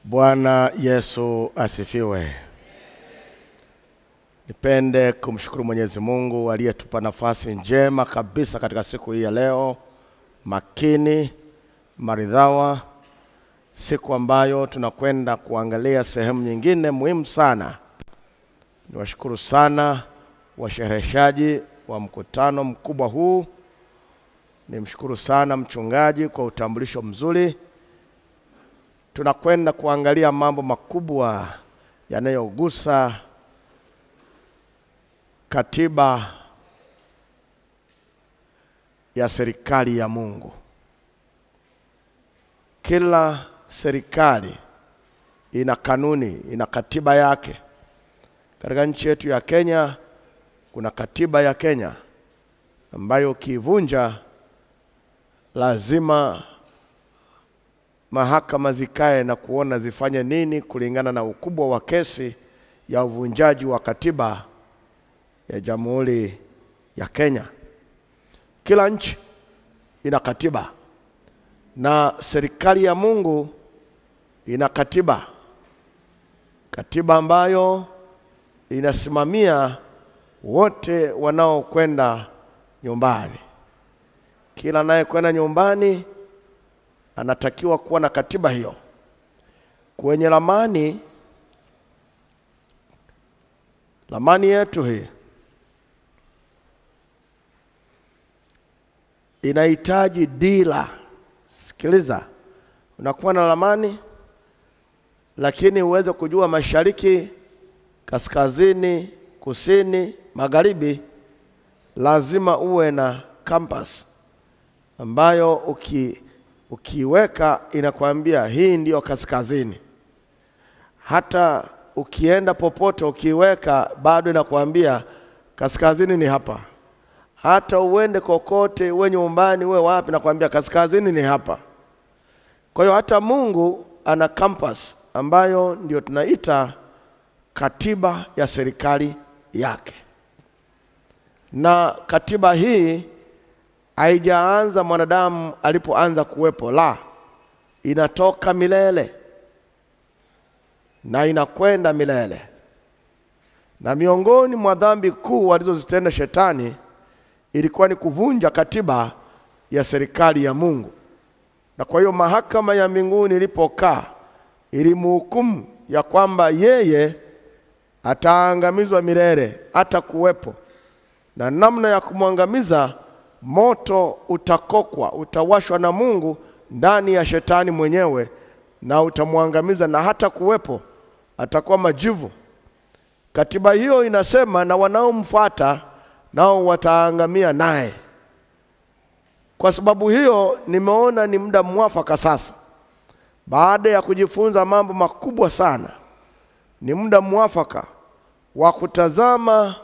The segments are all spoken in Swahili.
Bwana Yesu asifiwe. Nipende kumshukuru Mwenyezi Mungu aliyetupa nafasi njema kabisa katika siku hii ya leo, makini maridhawa, siku ambayo tunakwenda kuangalia sehemu nyingine muhimu sana. Niwashukuru sana washereheshaji wa mkutano mkubwa huu. Nimshukuru sana mchungaji kwa utambulisho mzuri. Tunakwenda kuangalia mambo makubwa yanayogusa katiba ya serikali ya Mungu. Kila serikali ina kanuni, ina katiba yake. Katika nchi yetu ya Kenya kuna katiba ya Kenya ambayo ukiivunja lazima mahakama zikae na kuona zifanye nini kulingana na ukubwa wa kesi ya uvunjaji wa katiba ya Jamhuri ya Kenya. Kila nchi ina katiba na serikali ya Mungu ina katiba, katiba ambayo inasimamia wote wanaokwenda nyumbani. Kila anayekwenda nyumbani anatakiwa kuwa na katiba hiyo. Kwenye ramani, ramani yetu hii inahitaji dira. Sikiliza, unakuwa na ramani lakini uweze kujua mashariki, kaskazini, kusini, magharibi, lazima uwe na compass ambayo uki ukiweka inakwambia hii ndiyo kaskazini. Hata ukienda popote ukiweka bado inakwambia kaskazini ni hapa. Hata uende kokote, uwe nyumbani, uwe wapi, nakwambia kaskazini ni hapa. Kwa hiyo hata Mungu ana compass ambayo ndio tunaita katiba ya serikali yake, na katiba hii haijaanza mwanadamu alipoanza kuwepo, la, inatoka milele na inakwenda milele. Na miongoni mwa dhambi kuu alizozitenda shetani ilikuwa ni kuvunja katiba ya serikali ya Mungu, na kwa hiyo mahakama ya mbinguni ilipokaa ilimhukumu ya kwamba yeye ataangamizwa milele, hata kuwepo na namna ya kumwangamiza moto utakokwa, utawashwa na Mungu ndani ya shetani mwenyewe na utamwangamiza, na hata kuwepo atakuwa majivu. Katiba hiyo inasema na wanaomfuata nao wataangamia naye. Kwa sababu hiyo, nimeona ni muda mwafaka sasa, baada ya kujifunza mambo makubwa sana, ni muda mwafaka wa kutazama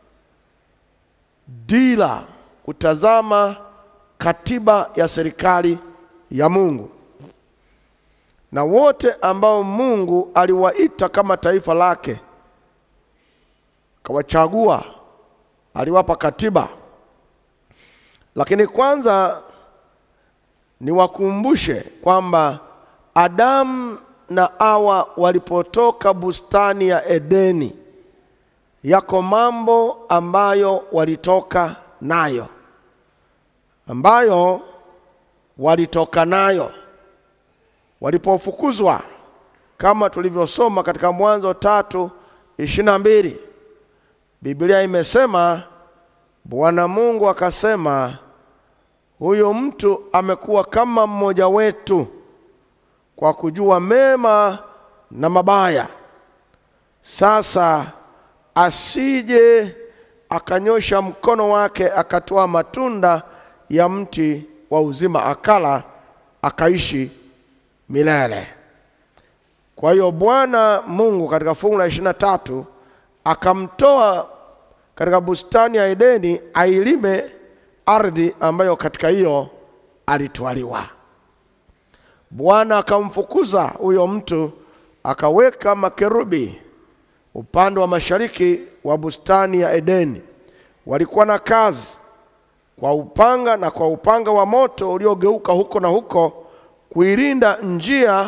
dira kutazama katiba ya serikali ya Mungu, na wote ambao Mungu aliwaita kama taifa lake, kawachagua, aliwapa katiba. Lakini kwanza niwakumbushe kwamba Adamu na Hawa walipotoka bustani ya Edeni, yako mambo ambayo walitoka nayo ambayo walitoka nayo walipofukuzwa, kama tulivyosoma katika Mwanzo tatu ishirini na mbili. Biblia imesema Bwana Mungu akasema, huyo mtu amekuwa kama mmoja wetu kwa kujua mema na mabaya. Sasa asije akanyosha mkono wake akatoa matunda ya mti wa uzima akala akaishi milele. Kwa hiyo Bwana Mungu katika fungu la ishirini na tatu akamtoa katika bustani ya Edeni ailime ardhi ambayo katika hiyo alitwaliwa. Bwana akamfukuza huyo mtu akaweka makerubi upande wa mashariki wa bustani ya Edeni. Walikuwa na kazi kwa upanga na kwa upanga wa moto uliogeuka huko na huko kuilinda njia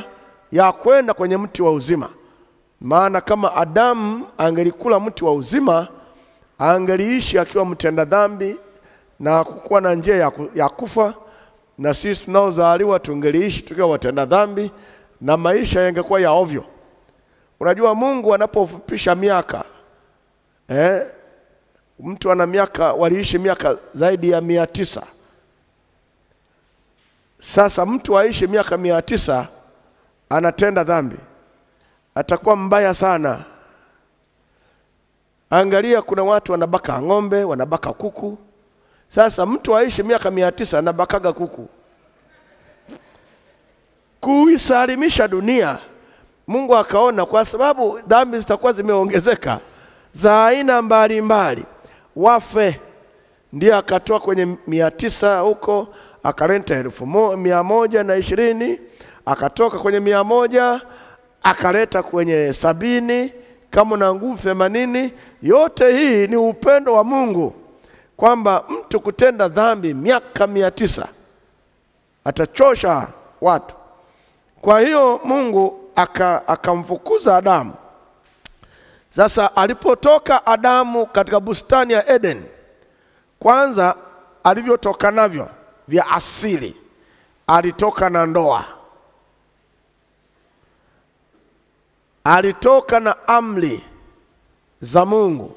ya kwenda kwenye mti wa uzima. Maana kama Adamu angelikula mti wa uzima, angeliishi akiwa mtenda dhambi na kukuwa na njia ya, ku, ya kufa, na sisi tunaozaliwa tungeliishi tukiwa watenda dhambi na maisha yangekuwa ya ovyo. Unajua, Mungu anapofupisha miaka eh, mtu ana miaka, waliishi miaka zaidi ya mia tisa. Sasa mtu aishi miaka mia tisa anatenda dhambi, atakuwa mbaya sana. Angalia, kuna watu wanabaka ng'ombe, wanabaka kuku. Sasa mtu aishi miaka mia tisa anabakaga kuku. Kuisalimisha dunia, Mungu akaona kwa sababu dhambi zitakuwa zimeongezeka za aina mbalimbali, wafe, ndiye akatoa kwenye mia tisa huko akaleta elfu mo, mia moja na ishirini akatoka kwenye mia moja akaleta kwenye sabini kama na nguvu themanini. Yote hii ni upendo wa Mungu kwamba mtu kutenda dhambi miaka mia tisa atachosha watu. Kwa hiyo Mungu akamfukuza aka Adamu. Sasa alipotoka Adamu katika bustani ya Eden, kwanza alivyotoka navyo vya asili, alitoka na ndoa, alitoka na amri za Mungu,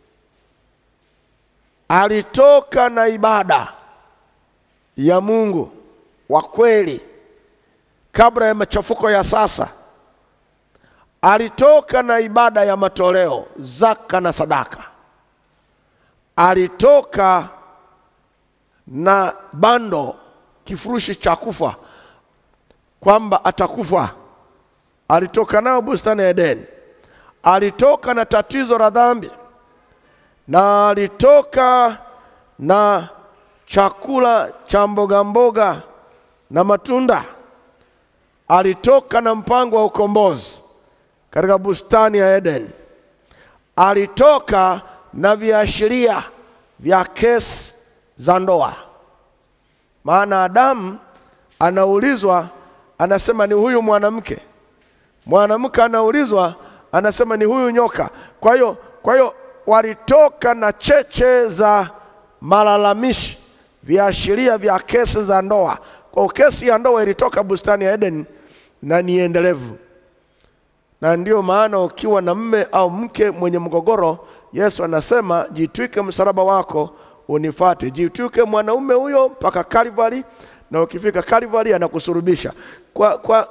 alitoka na ibada ya Mungu wa kweli kabla ya machafuko ya sasa. Alitoka na ibada ya matoleo, zaka na sadaka. Alitoka na bando, kifurushi cha kufa, kwamba atakufa. Alitoka nayo bustani ya Edeni. Alitoka na tatizo la dhambi, na alitoka na chakula cha mboga mboga na matunda. Alitoka na mpango wa ukombozi katika bustani ya Eden. Alitoka na viashiria vya kesi za ndoa, maana Adamu anaulizwa, anasema ni huyu mwanamke, mwanamke anaulizwa, anasema ni huyu nyoka. Kwa hiyo kwa hiyo walitoka na cheche za malalamishi, viashiria vya kesi za ndoa. Kwa kesi ya ndoa ilitoka bustani ya Eden na ni endelevu na ndiyo maana ukiwa na mme au mke mwenye mgogoro, Yesu anasema jitwike msalaba wako unifate. Jitwike mwanaume huyo mpaka Kalvari, na ukifika Kalvari anakusurubisha kwa, kwa,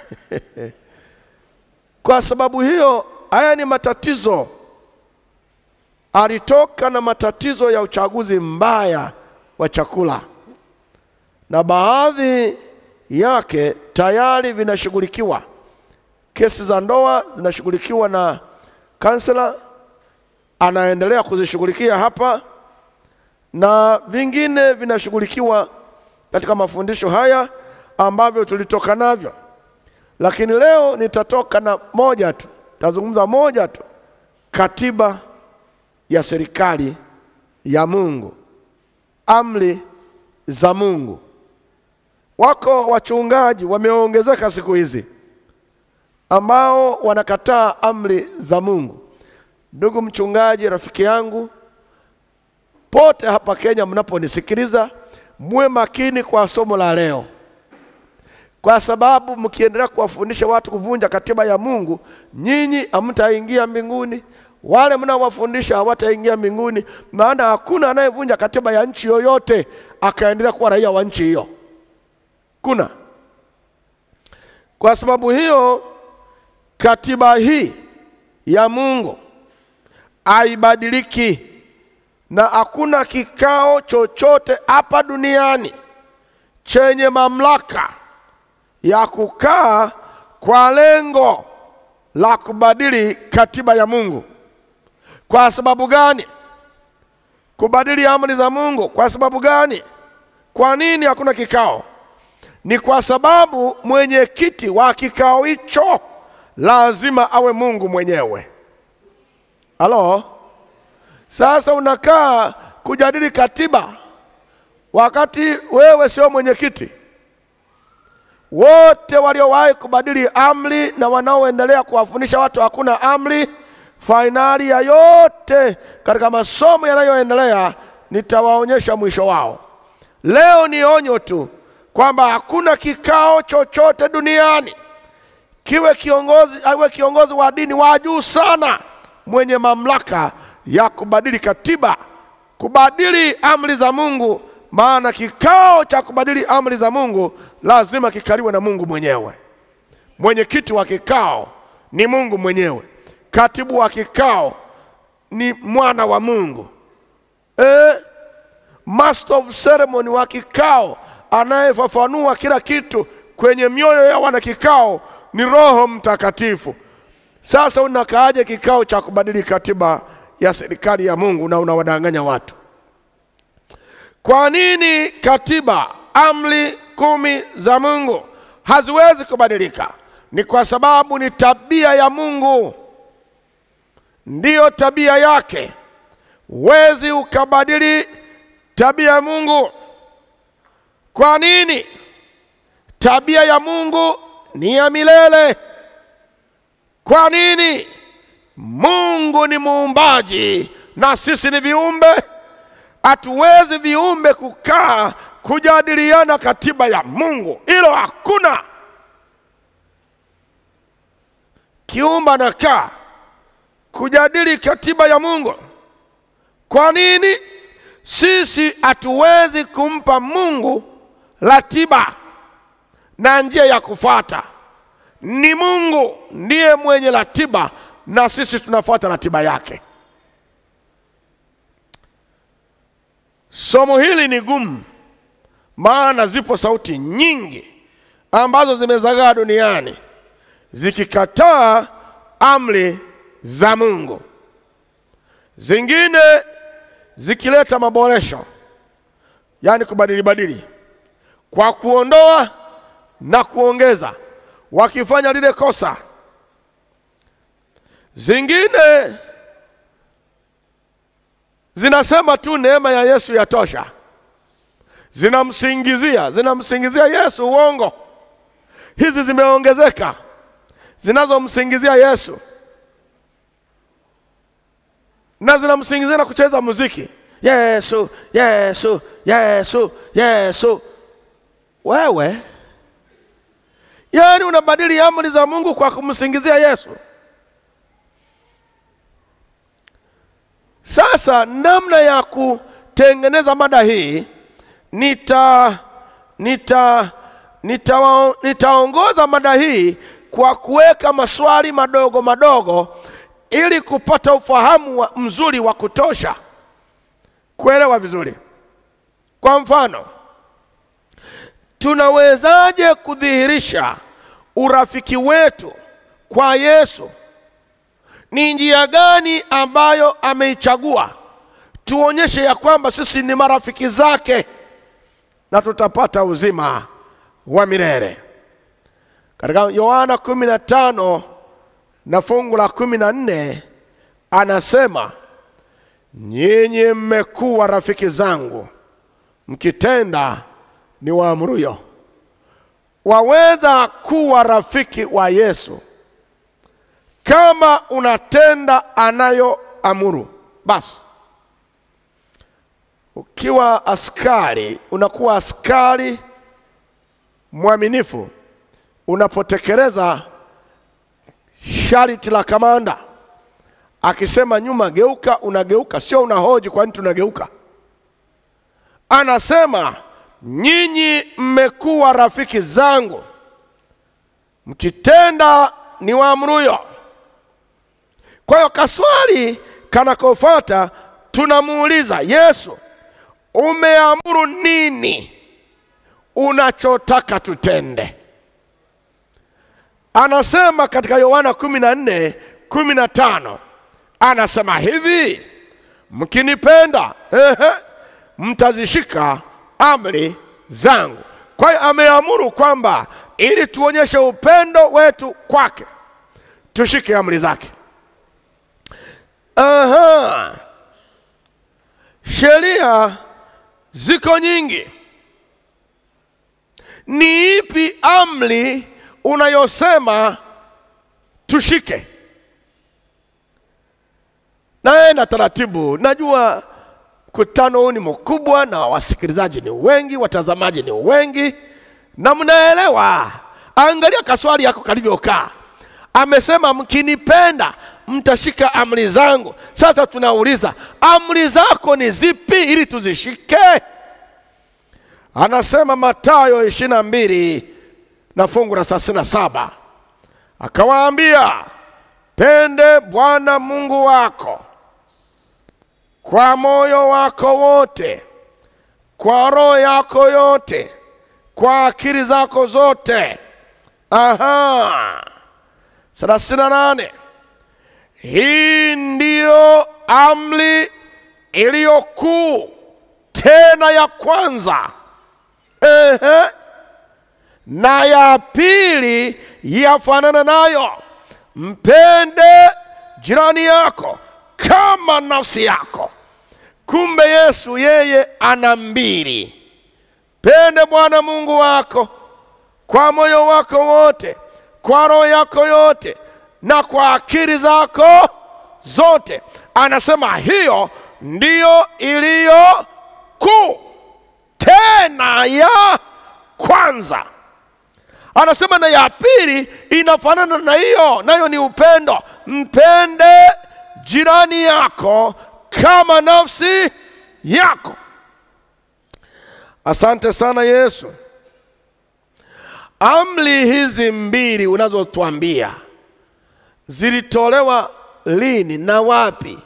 kwa sababu hiyo, haya ni matatizo. Alitoka na matatizo ya uchaguzi mbaya wa chakula, na baadhi yake tayari vinashughulikiwa kesi za ndoa zinashughulikiwa na kansela, anaendelea kuzishughulikia hapa, na vingine vinashughulikiwa katika mafundisho haya ambavyo tulitoka navyo, lakini leo nitatoka na moja tu, tazungumza moja tu, katiba ya serikali ya Mungu, amri za Mungu. Wako wachungaji wameongezeka siku hizi ambao wanakataa amri za Mungu. Ndugu mchungaji, rafiki yangu, pote hapa Kenya mnaponisikiliza, muwe makini kwa somo la leo, kwa sababu mkiendelea kuwafundisha watu kuvunja katiba ya Mungu, nyinyi hamtaingia mbinguni, wale mnaowafundisha hawataingia mbinguni, maana hakuna anayevunja katiba ya nchi yoyote akaendelea kuwa raia wa nchi hiyo. Kuna kwa sababu hiyo katiba hii ya Mungu haibadiliki, na hakuna kikao chochote hapa duniani chenye mamlaka ya kukaa kwa lengo la kubadili katiba ya Mungu. Kwa sababu gani? Kubadili amri za Mungu. Kwa sababu gani? Kwa nini hakuna kikao? Ni kwa sababu mwenyekiti wa kikao hicho lazima awe Mungu mwenyewe. Halo, sasa unakaa kujadili katiba wakati wewe sio mwenyekiti, wote waliowahi kubadili amri na wanaoendelea kuwafundisha watu hakuna amri, fainali ya yote katika masomo yanayoendelea nitawaonyesha mwisho wao. Leo ni onyo tu kwamba hakuna kikao chochote duniani kiwe kiongozi awe kiongozi wa dini wa juu sana mwenye mamlaka ya kubadili katiba, kubadili amri za Mungu. Maana kikao cha kubadili amri za Mungu lazima kikaliwe na Mungu mwenyewe. Mwenyekiti wa kikao ni Mungu mwenyewe, katibu wa kikao ni mwana wa Mungu eh, master of ceremony wa kikao anayefafanua kila kitu kwenye mioyo ya wana kikao ni Roho Mtakatifu. Sasa unakaaje kikao cha kubadili katiba ya serikali ya Mungu na unawadanganya watu? Kwa nini katiba, amri kumi za Mungu haziwezi kubadilika? Ni kwa sababu ni tabia ya Mungu, ndiyo tabia yake. Huwezi ukabadili tabia ya Mungu. Kwa nini? Tabia ya Mungu ni ya milele. Kwa nini? Mungu ni muumbaji na sisi ni viumbe. Hatuwezi viumbe kukaa kujadiliana katiba ya Mungu, hilo hakuna. Kiumba nakaa kujadili katiba ya Mungu. Kwa nini? Sisi hatuwezi kumpa Mungu ratiba na njia ya kufuata. Ni Mungu ndiye mwenye ratiba na sisi tunafuata ratiba yake. Somo hili ni gumu, maana zipo sauti nyingi ambazo zimezagaa duniani zikikataa amri za Mungu, zingine zikileta maboresho, yaani kubadili badili kwa kuondoa na kuongeza, wakifanya lile kosa. Zingine zinasema tu neema ya Yesu yatosha, zinamsingizia zinamsingizia Yesu uongo. Hizi zimeongezeka zinazomsingizia Yesu na zinamsingizia na kucheza muziki Yesu, Yesu, Yesu, Yesu. Wewe yaani unabadili amri za Mungu kwa kumsingizia Yesu. Sasa namna ya kutengeneza mada hii nita nita nita nitaongoza mada hii kwa kuweka maswali madogo madogo ili kupata ufahamu wa mzuri wa kutosha kuelewa vizuri. Kwa mfano, tunawezaje kudhihirisha urafiki wetu kwa Yesu? Ni njia gani ambayo ameichagua tuonyeshe ya kwamba sisi ni marafiki zake na tutapata uzima wa milele? Katika Yohana kumi na tano na fungu la kumi na nne anasema nyinyi mmekuwa rafiki zangu mkitenda ni waamuruyo. Waweza kuwa rafiki wa Yesu kama unatenda anayoamuru. Basi ukiwa askari, unakuwa askari mwaminifu unapotekeleza sharti la kamanda. Akisema nyuma geuka, unageuka, sio unahoji kwa nini tunageuka. Anasema nyinyi mmekuwa rafiki zangu mkitenda ni waamuruyo. Kwa hiyo kaswali kanakofuata tunamuuliza Yesu, umeamuru nini unachotaka tutende? Anasema katika Yohana kumi na nne kumi na tano anasema hivi, mkinipenda ehe, mtazishika amri zangu. Kwa hiyo ameamuru kwamba ili tuonyeshe upendo wetu kwake tushike amri zake. Aha. Sheria ziko nyingi ni ipi amri unayosema tushike? Naye na taratibu, najua mkutano huu ni mkubwa na wasikilizaji ni wengi, watazamaji ni wengi, na mnaelewa. Angalia kaswali yako kalivyokaa. Amesema mkinipenda mtashika amri zangu. Sasa tunauliza amri zako ni zipi ili tuzishike? Anasema Mathayo ishirini na mbili na fungu la thelathini na saba akawaambia, pende Bwana Mungu wako kwa moyo wako wote, kwa roho yako yote, kwa akili zako zote. Aha, thelathini na nane hii ndiyo amri iliyo kuu tena ya kwanza. Ehe. Na ya pili yafanana nayo, mpende jirani yako kama nafsi yako. Kumbe Yesu yeye ana mbili, pende Bwana Mungu wako kwa moyo wako wote, kwa roho yako yote, na kwa akili zako zote. Anasema hiyo ndiyo iliyo kuu tena ya kwanza. Anasema na ya pili inafanana na hiyo, nayo ni upendo, mpende jirani yako kama nafsi yako. Asante sana Yesu. Amri hizi mbili unazotuambia zilitolewa lini na wapi,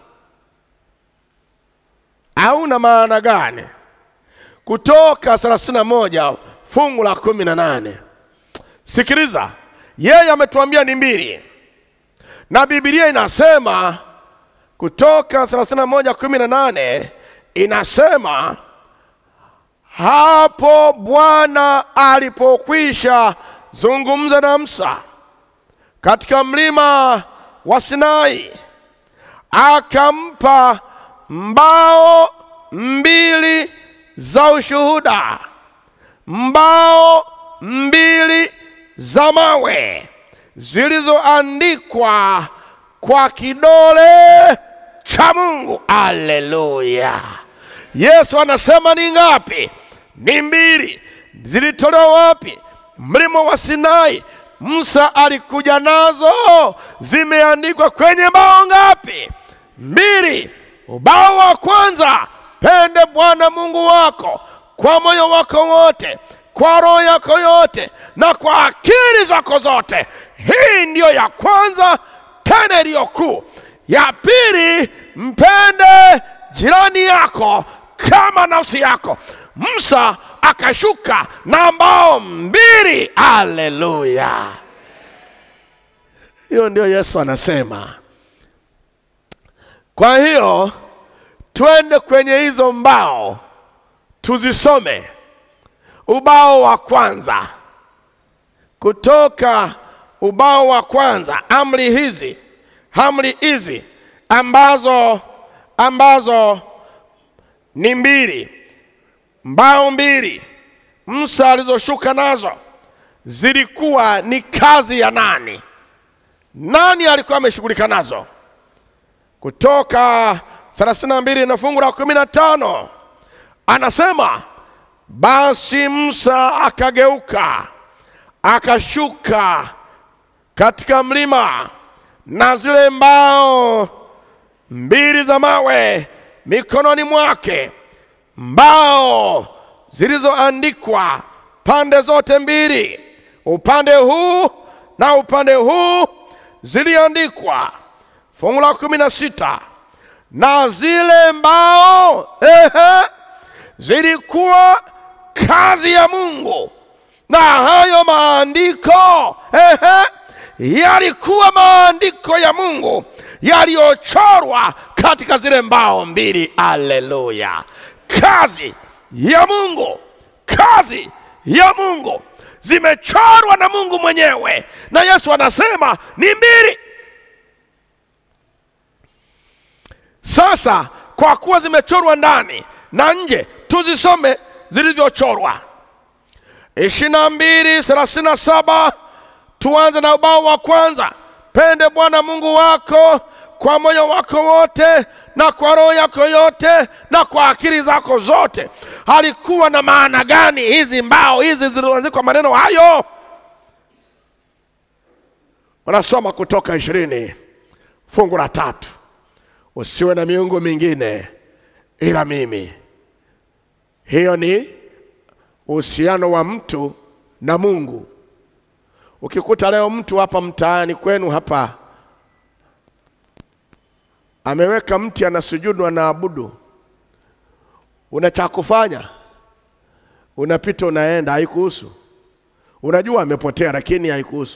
au na maana gani? Kutoka 31 fungu la kumi na nane. Sikiliza, yeye ametuambia ni mbili, na Biblia inasema Kutoka 31 kumi na nane inasema hapo Bwana alipokwisha zungumza na Musa katika mlima wa Sinai, akampa mbao mbili za ushuhuda, mbao mbili za mawe zilizoandikwa kwa kidole cha Mungu. Aleluya! Yesu anasema ni ngapi? Ni mbili. Zilitolewa wapi? Mlima wa Sinai. Musa alikuja nazo, zimeandikwa kwenye bao ngapi? Mbili. Ubao wa kwanza, pende Bwana Mungu wako kwa moyo wako wote, kwa roho yako yote, na kwa akili zako zote. Hii ndiyo ya kwanza, tena iliyo kuu. Ya pili, mpende jirani yako kama nafsi yako. Musa akashuka na mbao mbili. Aleluya! Hiyo ndio Yesu anasema. Kwa hiyo twende kwenye hizo mbao tuzisome. Ubao wa kwanza, kutoka ubao wa kwanza, amri hizi amri hizi ambazo ambazo ni mbili, mbao mbili Musa alizoshuka nazo zilikuwa ni kazi ya nani? Nani alikuwa ameshughulika nazo? Kutoka 32 na fungu la kumi na tano anasema basi Musa akageuka akashuka katika mlima na zile mbao mbili za mawe mikononi mwake, mbao zilizoandikwa pande zote mbili, upande huu na upande huu ziliandikwa. Fungu la kumi na sita na zile mbao ehe, zilikuwa kazi ya Mungu, na hayo maandiko ehe, yalikuwa maandiko ya Mungu yaliyochorwa katika zile mbao mbili. Aleluya! Kazi ya Mungu, kazi ya Mungu zimechorwa na Mungu mwenyewe, na Yesu anasema ni mbili. Sasa kwa kuwa zimechorwa ndani na nje, tuzisome zilivyochorwa. ishirini na mbili thelathini na saba tuanze na ubao wa kwanza pende bwana mungu wako kwa moyo wako wote na kwa roho yako yote na kwa akili zako zote alikuwa na maana gani hizi mbao hizi zilizoandikwa maneno hayo wanasoma kutoka ishirini fungu la tatu usiwe na miungu mingine ila mimi hiyo ni uhusiano wa mtu na mungu ukikuta leo mtu hapa mtaani kwenu hapa ameweka mti anasujudu anaabudu una cha kufanya unapita unaenda haikuhusu unajua amepotea lakini haikuhusu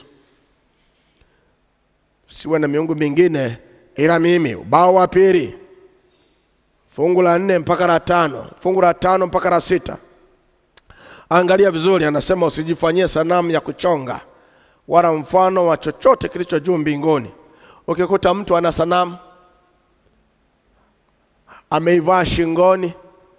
siwe na miungu mingine ila mimi ubao wa pili fungu la nne mpaka la tano fungu la tano mpaka la sita angalia vizuri anasema usijifanyie sanamu ya kuchonga wala mfano wa chochote kilicho juu mbinguni ukikuta mtu ana sanamu ameivaa shingoni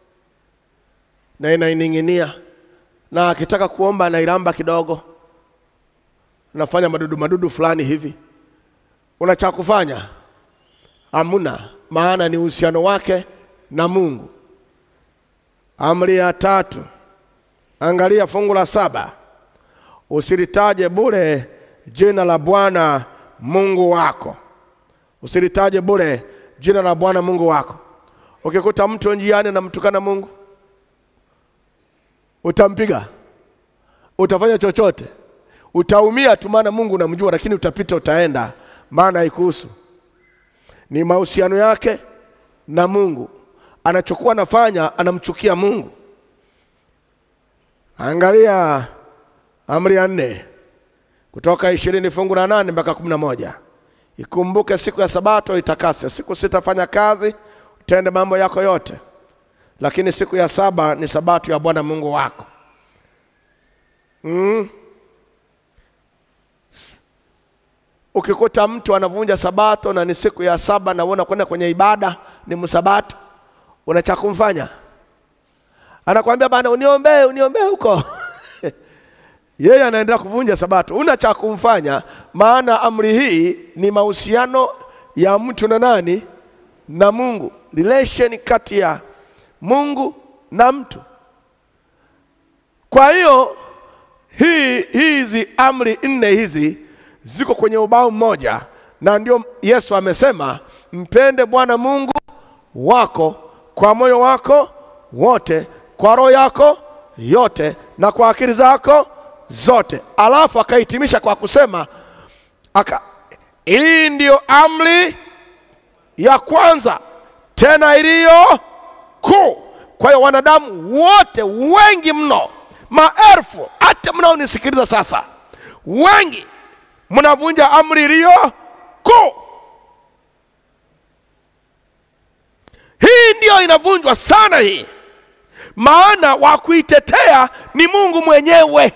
na inaining'inia na akitaka kuomba anailamba kidogo anafanya madudu madudu fulani hivi una cha kufanya hamuna maana ni uhusiano wake na mungu amri ya tatu angalia fungu la saba usilitaje bure jina la bwana mungu wako usilitaje bure jina la bwana mungu wako ukikuta mtu njiani anamtukana mungu utampiga utafanya chochote utaumia tu maana mungu unamjua lakini utapita utaenda maana haikuhusu ni mahusiano yake na mungu anachokuwa anafanya anamchukia mungu angalia amri ya nne kutoka ishirini fungu la nane mpaka kumi na moja ikumbuke siku ya sabato itakase siku sitafanya kazi utende mambo yako yote lakini siku ya saba ni sabato ya bwana mungu wako mm. ukikuta mtu anavunja sabato na ni siku ya saba na uona kwenda kwenye ibada ni msabato una cha kumfanya anakwambia bana uniombee uniombee huko yeye anaendelea kuvunja sabato una cha kumfanya maana amri hii ni mahusiano ya mtu na nani na mungu relation kati ya mungu na mtu kwa hiyo hii hizi amri nne hizi ziko kwenye ubao mmoja na ndio yesu amesema mpende bwana mungu wako kwa moyo wako wote kwa roho yako yote na kwa akili zako zote alafu akahitimisha kwa kusema aka, hii ndiyo amri ya kwanza tena iliyo kuu kwa hiyo wanadamu wote wengi mno maelfu hata mnaonisikiliza sasa wengi mnavunja amri iliyo kuu hii ndiyo inavunjwa sana hii maana wa kuitetea ni mungu mwenyewe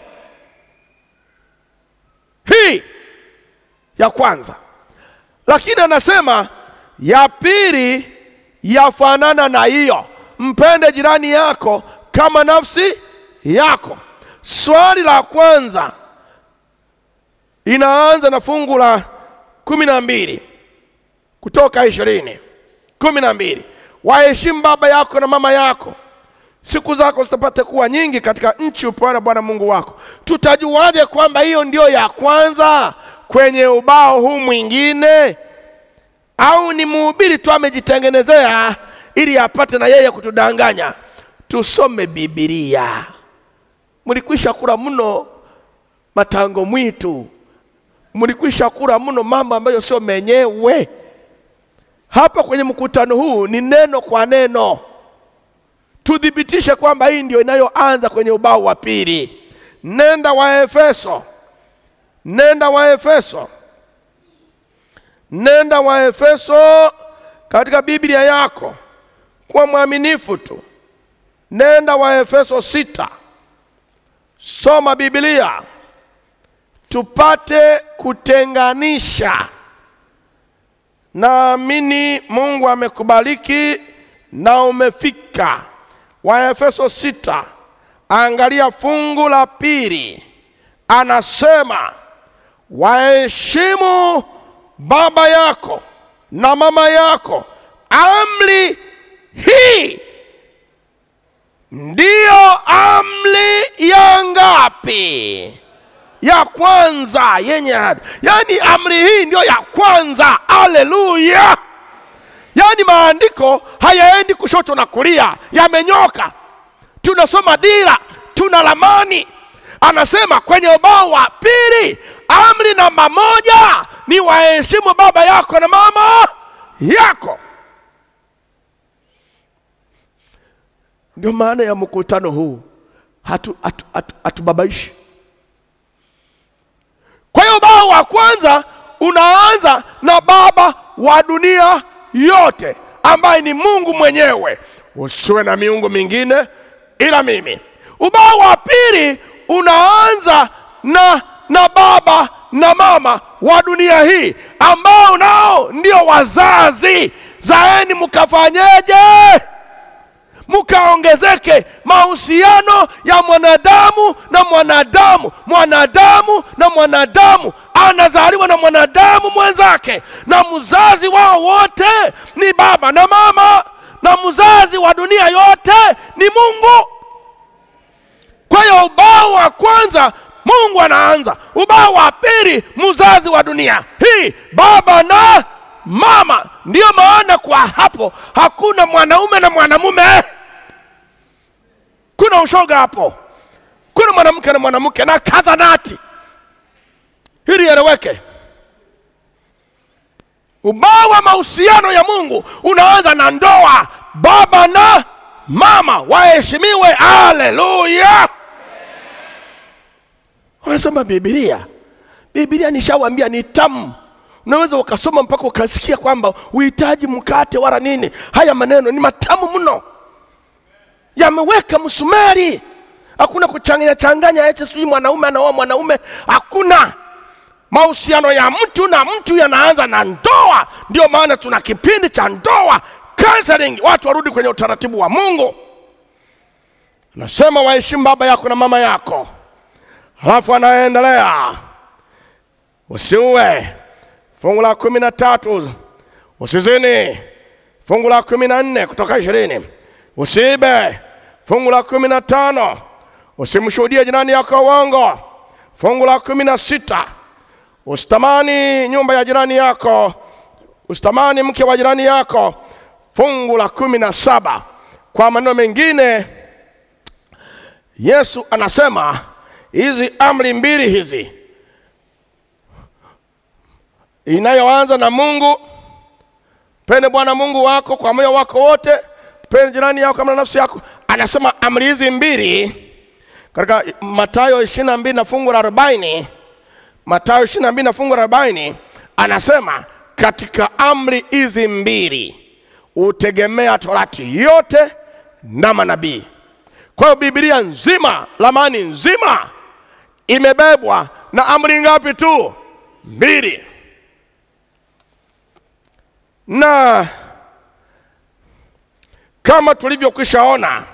hii ya kwanza lakini anasema ya pili yafanana na hiyo mpende jirani yako kama nafsi yako swali la kwanza inaanza na fungu la kumi na mbili kutoka ishirini kumi na mbili waheshimu baba yako na mama yako siku zako zitapate kuwa nyingi katika nchi upewana bwana mungu wako tutajuaje kwamba hiyo ndio ya kwanza kwenye ubao huu mwingine au ni mhubiri tu amejitengenezea ili apate na yeye kutudanganya tusome bibilia mlikwisha kula mno matango mwitu mlikwisha kula mno mambo ambayo sio menyewe hapa kwenye mkutano huu ni neno kwa neno tuthibitishe kwamba hii ndio inayoanza kwenye ubao wa pili nenda wa efeso nenda wa efeso nenda wa efeso katika biblia yako kuwa mwaminifu tu nenda wa efeso sita soma biblia tupate kutenganisha naamini mungu amekubariki na umefika waefeso sita Angalia fungu la pili, anasema waheshimu baba yako na mama yako. Amri hii ndiyo amri ya ngapi? Ya kwanza yenye ahadi. Yaani amri hii ndiyo ya kwanza. Haleluya! Yaani maandiko hayaendi kushoto na kulia, yamenyoka. Tunasoma dira, tuna ramani. Anasema kwenye ubao wa pili, amri namba moja ni waheshimu baba yako na mama yako. Ndio maana ya mkutano huu, hatu, hatu, hatu, hatubabaishi. Kwa hiyo ubao wa kwanza unaanza na baba wa dunia yote ambaye ni Mungu mwenyewe, usiwe na miungu mingine ila mimi. Ubao wa pili unaanza na na baba na mama wa dunia hii ambao nao ndio wazazi. Zaeni mkafanyeje? Mkaongezeke mahusiano ya mwanadamu na mwanadamu, mwanadamu na mwanadamu, anazaliwa na mwanadamu mwenzake, na mzazi wao wote ni baba na mama, na mzazi wa dunia yote ni Mungu. Kwa hiyo ubao wa kwanza Mungu anaanza, ubao wa pili mzazi wa dunia hii, baba na mama. Ndiyo maana kwa hapo hakuna mwanaume na mwanamume, kuna ushoga hapo, kuna mwanamke na mwanamke na kazanati. Hili eleweke. Ubao wa mahusiano ya Mungu unaanza na ndoa, baba na mama waheshimiwe. Haleluya! Wanasoma Biblia. Biblia nishawambia ni tamu, unaweza ukasoma mpaka ukasikia kwamba uhitaji mkate wala nini. Haya maneno ni matamu mno, yameweka msumari. Hakuna kuchanganya changanya eti sijui mwanaume anaoa mwanaume, hakuna. Mahusiano ya mtu na mtu yanaanza na ndoa. Ndio maana tuna kipindi cha ndoa counseling, watu warudi kwenye utaratibu wa Mungu. Nasema waheshimu baba yako na mama yako. Halafu anaendelea usiue, fungu la kumi na tatu usizini, fungu la kumi na nne kutoka ishirini usiibe, fungu la kumi na tano usimshuhudie jirani yako uongo, fungu la kumi na sita usitamani nyumba ya jirani yako, usitamani mke wa jirani yako, fungu la kumi na saba Kwa maneno mengine, Yesu anasema hizi amri mbili hizi inayoanza na Mungu, pende Bwana Mungu wako kwa moyo wako wote, pende jirani yako kama nafsi yako. Anasema amri hizi mbili katika Mathayo ishirini na mbili na fungu la arobaini Mathayo ishirini na mbili na fungu la arobaini anasema katika amri hizi mbili utegemea torati yote na manabii. Kwa hiyo Biblia nzima, lamani nzima imebebwa na amri ngapi tu? Mbili. Na kama tulivyokwishaona,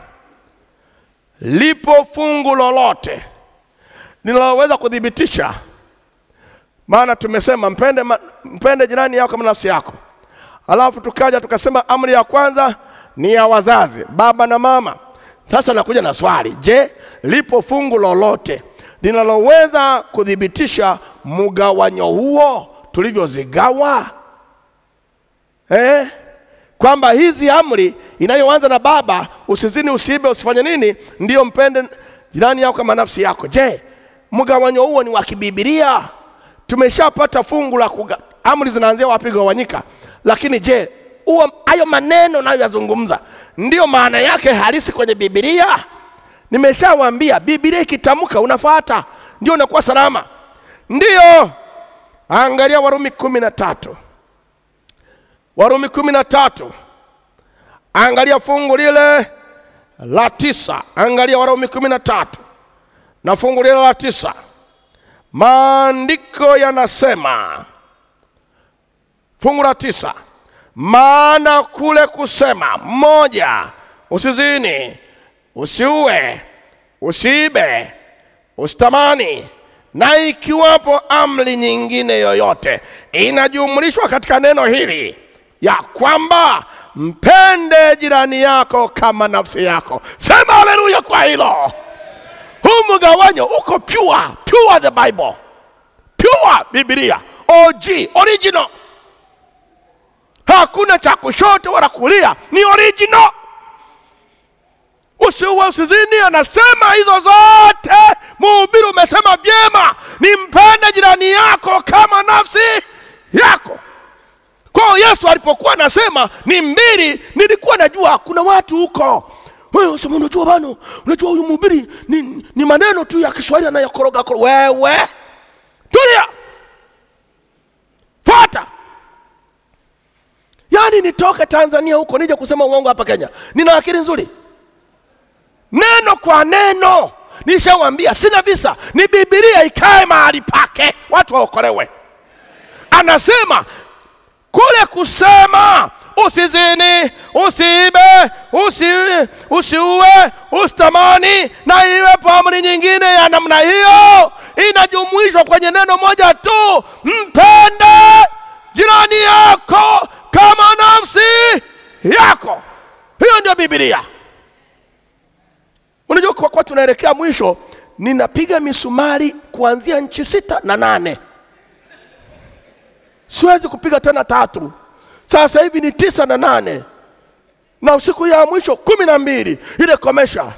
lipo fungu lolote linaloweza kuthibitisha maana tumesema mpende, ma, mpende jirani yako kama nafsi yako. Alafu tukaja tukasema amri ya kwanza ni ya wazazi, baba na mama. Sasa nakuja na swali, je, lipo fungu lolote linaloweza kuthibitisha mgawanyo huo tulivyozigawa eh? Kwamba hizi amri inayoanza na baba, usizini, usiibe, usifanye nini, ndiyo mpende jirani yako kama nafsi yako. Je, mgawanyo huo ni wa kibibilia? Tumeshapata fungu la kuga, amri zinaanzia wapi gawanyika, lakini je, huo hayo maneno nayoyazungumza ndiyo maana yake halisi kwenye Biblia? Nimeshawaambia Biblia ikitamka unafuata, ndio unakuwa salama. Ndiyo, angalia Warumi kumi na tatu Warumi kumi na tatu angalia fungu lile la tisa angalia Warumi kumi na tatu na fungu lile la tisa Maandiko yanasema fungu la tisa, maana kule kusema moja, usizini, usiue, usiibe, usitamani, na ikiwapo amri nyingine yoyote inajumlishwa katika neno hili ya kwamba mpende jirani yako kama nafsi yako. Sema haleluya kwa hilo. Huu mgawanyo uko pure, pure the Bible, pure Biblia, OG, original. Hakuna cha kushoto wala kulia, ni original. Usiue, usizini, anasema hizo zote. Mhubiri umesema vyema, ni mpende jirani yako kama nafsi yako. Kwa hiyo Yesu alipokuwa anasema ni mbili, nilikuwa najua kuna watu huko wewe usema, unajua bano, unajua huyu mhubiri ni, ni maneno tu ya Kiswahili anayokoroga koroga. Wewe tulia, fuata. Yaani nitoke Tanzania huko nije kusema uongo hapa Kenya? Nina akili nzuri? Neno kwa neno nishawambia, sina visa, ni Biblia ikae mahali pake, watu waokolewe. Anasema kule kusema usizini, usiibe, usi, usiue, usitamani na iwepo amri nyingine ya namna hiyo, inajumuishwa kwenye neno moja tu, mpende jirani yako kama nafsi yako. Hiyo ndio Biblia. Unajua, kwa kuwa tunaelekea mwisho, ninapiga misumari kuanzia nchi sita na nane siwezi kupiga tena tatu. Sasa hivi ni tisa na nane na siku ya mwisho kumi na mbili ile komesha.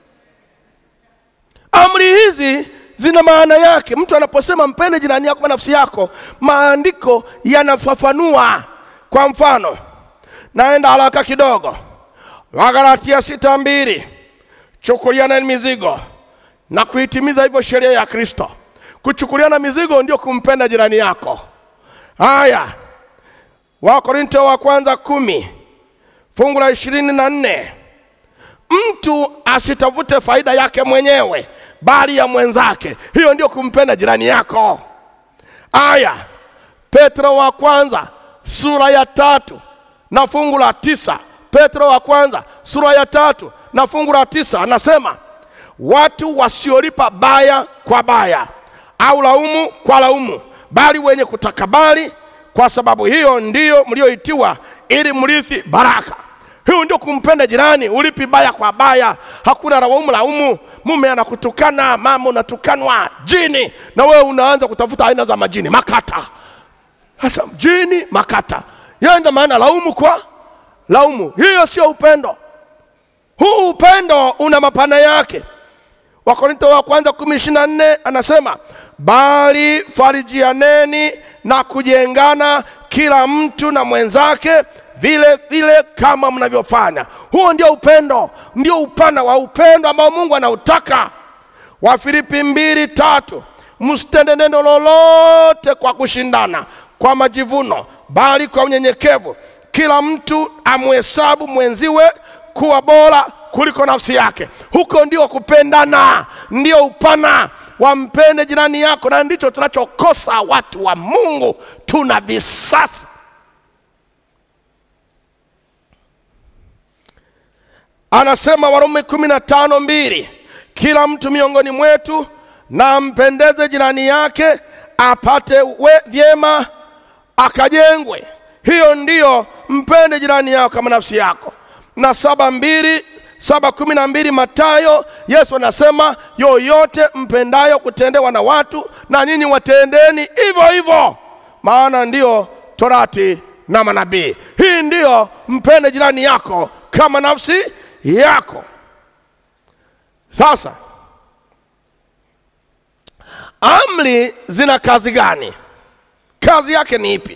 Amri hizi zina maana yake. Mtu anaposema mpende jirani yako kama nafsi yako, maandiko yanafafanua. Kwa mfano, naenda haraka kidogo, Wagalatia sita mbili, chukuliana mizigo na kuitimiza hivyo sheria ya Kristo. Kuchukuliana mizigo ndio kumpenda jirani yako. Haya, Wakorinto wa kwanza kumi fungu la ishirini na nne mtu asitafute faida yake mwenyewe bali ya mwenzake. Hiyo ndio kumpenda jirani yako. Haya, Petro wa kwanza sura ya tatu na fungu la tisa Petro wa kwanza sura ya tatu na fungu la tisa anasema watu wasiolipa baya kwa baya au laumu kwa laumu bali wenye kutakabali. Kwa sababu hiyo ndiyo mlioitiwa, ili mrithi baraka. Hiyo ndio kumpenda jirani, ulipi baya kwa baya, hakuna laumu laumu. Mume anakutukana, mama unatukanwa, jini, na wewe unaanza kutafuta aina za majini, makata. Sasa jini, makata, hiyo ndio maana laumu kwa laumu. Hiyo sio upendo. Huu upendo una mapana yake. Wakorintho wa kwanza kumi ishirini na nne anasema bali farijianeni na kujengana kila mtu na mwenzake vile vile kama mnavyofanya. Huo ndio upendo, ndio upana wa upendo ambao Mungu anautaka. Wafilipi mbili tatu msitende neno lolote kwa kushindana, kwa majivuno, bali kwa unyenyekevu, kila mtu amhesabu mwenziwe kuwa bora kuliko nafsi yake. Huko ndio kupendana, ndio upana. Wampende jirani yako, na ndicho tunachokosa watu wa Mungu, tuna visasi. Anasema Warumi kumi na tano mbili kila mtu miongoni mwetu na ampendeze jirani yake, apate we vyema, akajengwe. Hiyo ndiyo mpende jirani yako kama nafsi yako. Na saba mbili saba kumi na mbili Mathayo, Yesu anasema yoyote mpendayo kutendewa na watu, na nyinyi watendeni hivyo hivyo, maana ndiyo torati na manabii. Hii ndiyo mpende jirani yako kama nafsi yako. Sasa amri zina kazi gani? Kazi yake ni ipi?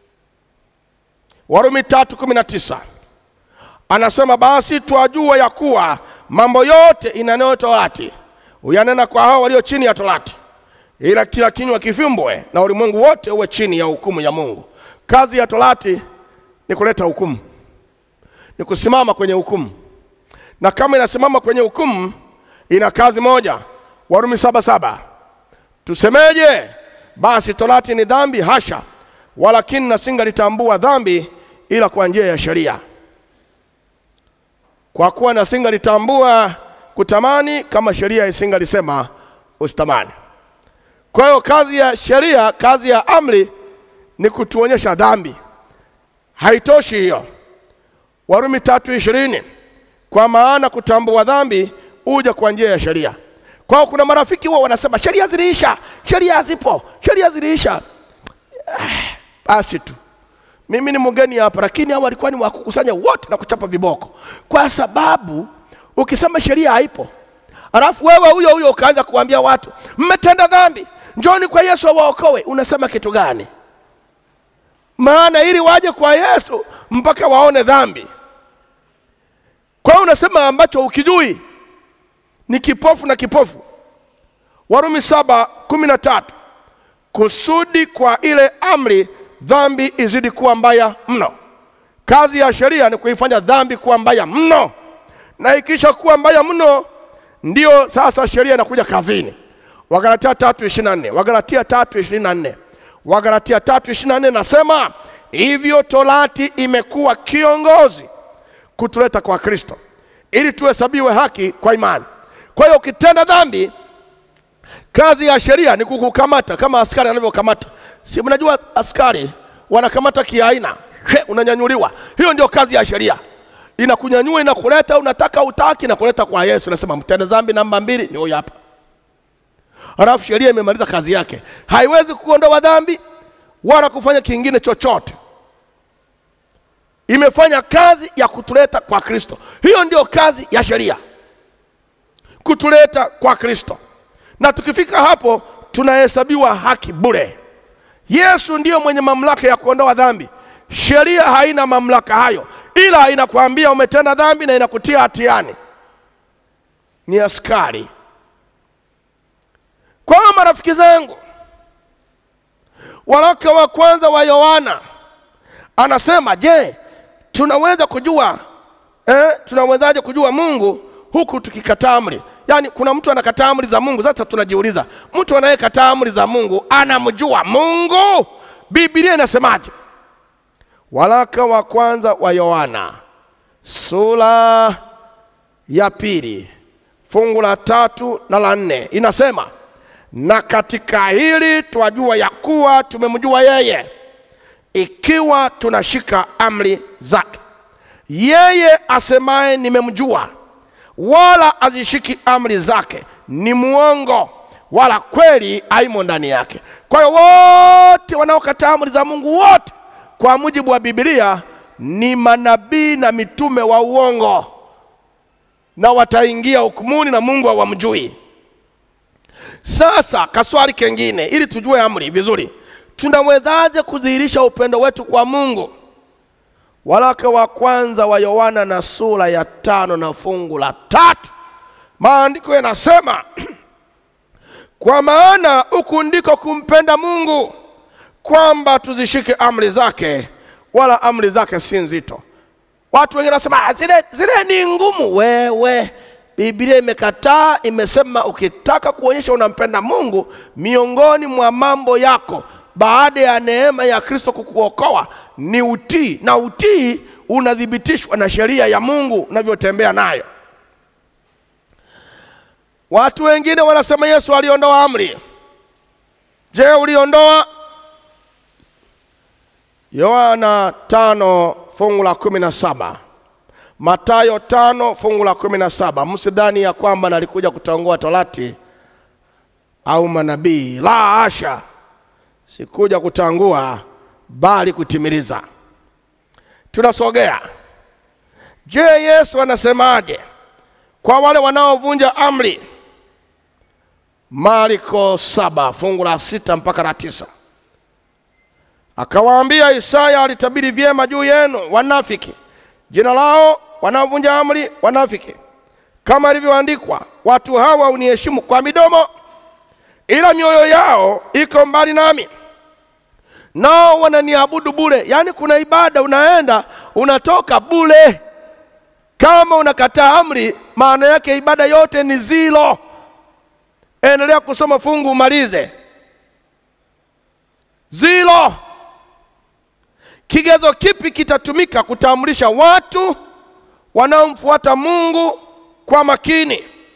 Warumi tatu kumi na tisa anasema basi twajua ya kuwa mambo yote inaneyo torati uyanena kwa hao walio chini ya torati, ila kila kinywa kifumbwe na ulimwengu wote uwe chini ya hukumu ya Mungu. Kazi ya torati ni kuleta hukumu, ni kusimama kwenye hukumu, na kama inasimama kwenye hukumu ina kazi moja. Warumi saba saba tusemeje? Basi torati ni dhambi? Hasha! Walakini nasingalitambua dhambi ila kwa njia ya sheria kwa kuwa nasingalitambua kutamani kama sheria isingalisema usitamani. Kwa hiyo kazi ya sheria, kazi ya amri ni kutuonyesha dhambi. Haitoshi hiyo. Warumi tatu ishirini, kwa maana kutambua dhambi huja kwa njia ya sheria. Kwa hiyo kuna marafiki huwa wanasema sheria ziliisha, sheria hazipo, sheria ziliisha. Basi tu mimi ni mgeni hapa, lakini hao walikuwa ni wakukusanya wote na kuchapa viboko, kwa sababu ukisema sheria haipo, alafu wewe huyo huyo ukaanza kuambia watu mmetenda dhambi, njoni kwa Yesu awaokoe, unasema kitu gani? Maana ili waje kwa Yesu mpaka waone dhambi. Kwa hiyo unasema ambacho ukijui ni kipofu na kipofu. Warumi saba kumi na tatu kusudi kwa ile amri dhambi izidi kuwa mbaya mno. Kazi ya sheria ni kuifanya dhambi kuwa mbaya mno, na ikisha kuwa mbaya mno, ndio sasa sheria inakuja kazini. Wagalatia tatu ishirini na nne Wagalatia tatu ishirini na nne Wagalatia tatu ishirini na nne nasema hivyo, torati imekuwa kiongozi kutuleta kwa Kristo ili tuhesabiwe haki kwa imani. Kwa hiyo ukitenda dhambi, kazi ya sheria ni kukukamata kama askari anavyokamata. Si mnajua askari wanakamata kiaina, he, unanyanyuliwa. Hiyo ndio kazi ya sheria, inakunyanyua inakuleta, unataka utaki, inakuleta kwa Yesu. Nasema mtenda dhambi namba mbili ni huyu hapa. Halafu sheria imemaliza kazi yake, haiwezi kuondoa dhambi wala kufanya kingine chochote. Imefanya kazi ya kutuleta kwa Kristo. Hiyo ndio kazi ya sheria, kutuleta kwa Kristo, na tukifika hapo tunahesabiwa haki bure. Yesu ndiyo mwenye mamlaka ya kuondoa dhambi. Sheria haina mamlaka hayo, ila inakwambia umetenda dhambi na inakutia hatiani. Ni askari. Kwa hiyo marafiki zangu, waraka wa kwanza wa Yohana anasema, je, tunaweza kujua eh, tunawezaje kujua Mungu huku tukikataa amri? Yaani kuna mtu anakataa amri za Mungu. Sasa tunajiuliza, mtu anayekataa amri za Mungu anamjua Mungu? Biblia inasemaje? Waraka wa kwanza wa Yohana sura ya pili fungu la tatu na la nne inasema, na katika hili twajua ya kuwa tumemjua yeye, ikiwa tunashika amri zake. Yeye asemaye nimemjua wala azishiki amri zake ni muongo, wala kweli haimo ndani yake. Kwa hiyo wote wanaokataa amri za Mungu wote kwa mujibu wa Biblia ni manabii na mitume wa uongo, na wataingia hukumuni na Mungu hawamjui. Sasa kaswali kengine, ili tujue amri vizuri, tunawezaje kudhihirisha upendo wetu kwa Mungu? Waraka wa kwanza wa Yohana na sura ya tano na fungu la tatu, maandiko yanasema kwa maana huku ndiko kumpenda Mungu, kwamba tuzishike amri zake, wala amri zake si nzito. Watu wengine wanasema "Ah, zile, zile ni ngumu. Wewe, Biblia imekataa, imesema ukitaka kuonyesha unampenda Mungu, miongoni mwa mambo yako baada ya neema ya Kristo kukuokoa ni utii, na utii unathibitishwa na sheria ya Mungu unavyotembea nayo. Watu wengine wanasema Yesu aliondoa amri. Je, uliondoa? Yohana tano fungu la kumi na saba Matayo tano fungu la kumi na saba Msidhani ya kwamba nalikuja kutongoa torati au manabii, la hasha, sikuja kutangua bali kutimiliza. Tunasogea. Je, Yesu anasemaje kwa wale wanaovunja amri? Marko saba fungu la sita mpaka la tisa akawaambia, Isaya alitabiri vyema juu yenu wanafiki, jina lao wanaovunja amri, wanafiki, kama ilivyoandikwa, watu hawa huniheshimu kwa midomo, ila mioyo yao iko mbali nami, nao wananiabudu bure. Yaani kuna ibada unaenda unatoka bure. Kama unakataa amri, maana yake ibada yote ni zilo. Endelea kusoma fungu umalize. Zilo. Kigezo kipi kitatumika kutambulisha watu wanaomfuata Mungu kwa makini?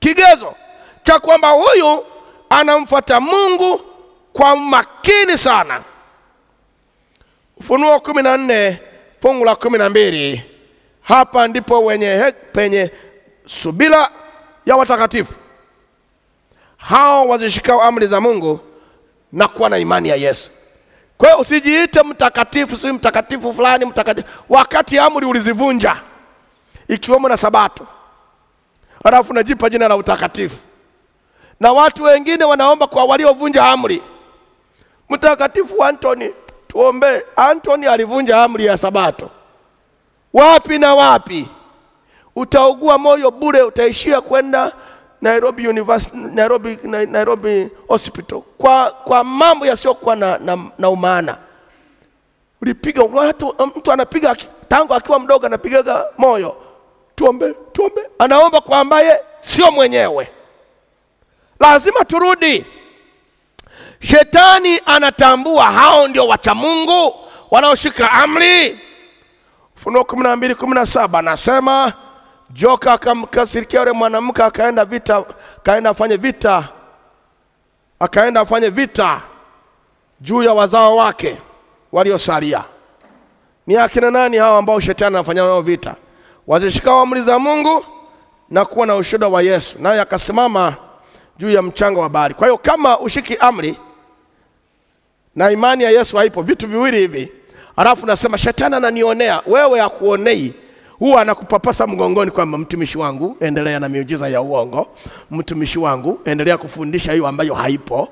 kigezo cha kwamba huyu anamfuata Mungu kwa makini sana. Ufunuo kumi na nne fungu la kumi na mbili hapa ndipo wenye he, penye subira ya watakatifu hao wazishikao amri za Mungu na kuwa na imani ya Yesu. Kwa hiyo usijiite mtakatifu, si mtakatifu fulani mtakatifu, wakati amri ulizivunja ikiwemo na Sabato, halafu unajipa jina la utakatifu. Na watu wengine wanaomba kwa waliovunja amri. Mtakatifu Antoni, tuombee. Antoni alivunja amri ya Sabato, wapi na wapi? Utaugua moyo bure, utaishia kwenda Nairobi University, Nairobi, Na- Nairobi Hospital kwa, kwa mambo yasiyokuwa na, na, na umaana. Ulipiga watu, mtu anapiga aki- tangu akiwa mdogo anapigaga moyo, tuombe, tuombe, anaomba kwa ambaye sio mwenyewe. Lazima turudi. Shetani anatambua hao ndio wacha Mungu wanaoshika amri. Ufunuo kumi na mbili kumi na saba anasema joka akamkasirikia yule mwanamke, akaenda vita, akaenda afanye vita, akaenda afanye vita juu ya wazao wake waliosalia. Ni akina nani hao ambao shetani anafanya nao vita? Wazishikao amri za Mungu na kuwa na ushuhuda wa Yesu, naye akasimama juu ya mchanga wa bahari. Kwa hiyo kama ushiki amri na imani ya Yesu haipo, vitu viwili hivi, alafu nasema shetani ananionea, wewe akuonei huwa anakupapasa mgongoni kwamba mtumishi wangu endelea na miujiza ya uongo, mtumishi wangu endelea kufundisha hiyo ambayo haipo.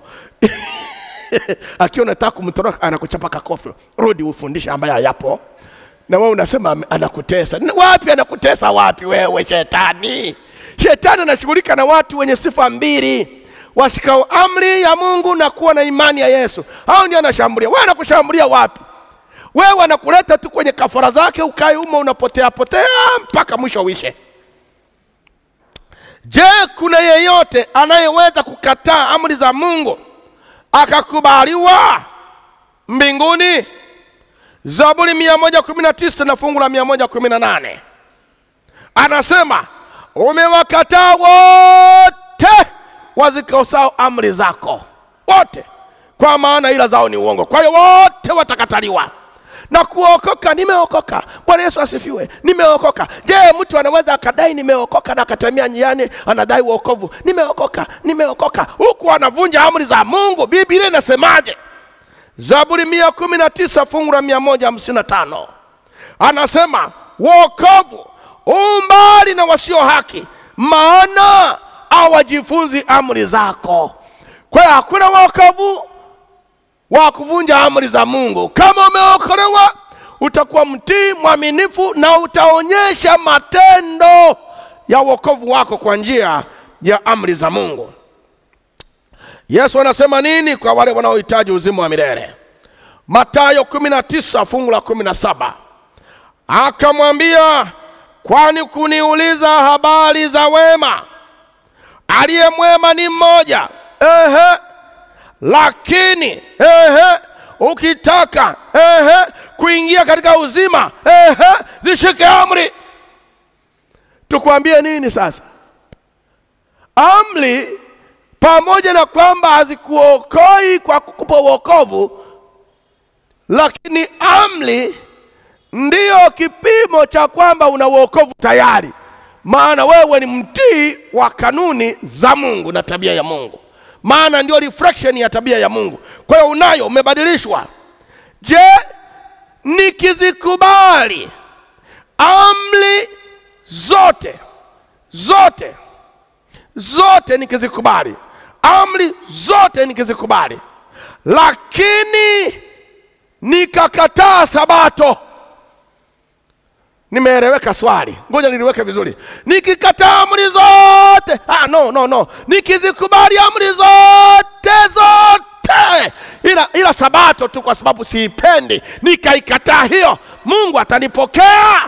Akiwa unataka kumtoroka anakuchapa kakofi, rudi ufundishe ambayo hayapo, na wewe unasema ame- anakutesa. N- Wapi anakutesa wapi wewe shetani? Shetani anashughulika na watu wenye sifa mbili, washikao amri ya Mungu na kuwa na imani ya Yesu. Hao ndio anashambulia. Wewe anakushambulia wapi? wewe anakuleta tu kwenye kafara zake, ukae humo unapotea potea mpaka mwisho uishe. Je, kuna yeyote anayeweza kukataa amri za Mungu akakubaliwa mbinguni? Zaburi mia moja kumi na tisa na fungu la mia moja kumi na nane anasema umewakataa wote wazikosao amri zako wote, kwa maana ila zao ni uongo. Kwa hiyo wote watakataliwa na kuokoka. Nimeokoka, Bwana Yesu asifiwe, nimeokoka. Je, mtu anaweza akadai nimeokoka na akatamia njiani anadai wokovu? Nimeokoka, nimeokoka, huku anavunja amri za Mungu. Biblia inasemaje? Zaburi mia kumi na tisa fungu la mia moja hamsini na tano anasema wokovu umbali na wasio haki, maana hawajifunzi amri zako. Kwa hiyo hakuna wokovu wa kuvunja amri za Mungu. Kama umeokolewa, utakuwa mtii mwaminifu na utaonyesha matendo ya wokovu wako kwa njia ya amri za Mungu. Yesu anasema nini kwa wale wanaohitaji uzima wa milele? Mathayo 19 fungu la 17, akamwambia, kwani kuniuliza habari za wema? Aliye mwema ni mmoja. Ehe, lakini ehe, ukitaka ehe, kuingia katika uzima ehe, zishike amri. Tukwambie nini sasa? Amri pamoja na kwamba hazikuokoi kwa kukupa wokovu, lakini amri ndiyo kipimo cha kwamba una wokovu tayari, maana wewe ni mtii wa kanuni za Mungu na tabia ya Mungu, maana ndio reflection ya tabia ya Mungu. Kwa hiyo unayo, umebadilishwa. Je, nikizikubali amri zote zote zote nikizikubali, amri zote nikizikubali, lakini nikakataa Sabato, nimeeleweka swali? Ngoja niliweke vizuri. Nikikataa amri zote ah, no, no, no, nikizikubali amri zote zote, ila, ila Sabato tu kwa sababu siipendi, nikaikataa hiyo, Mungu atanipokea?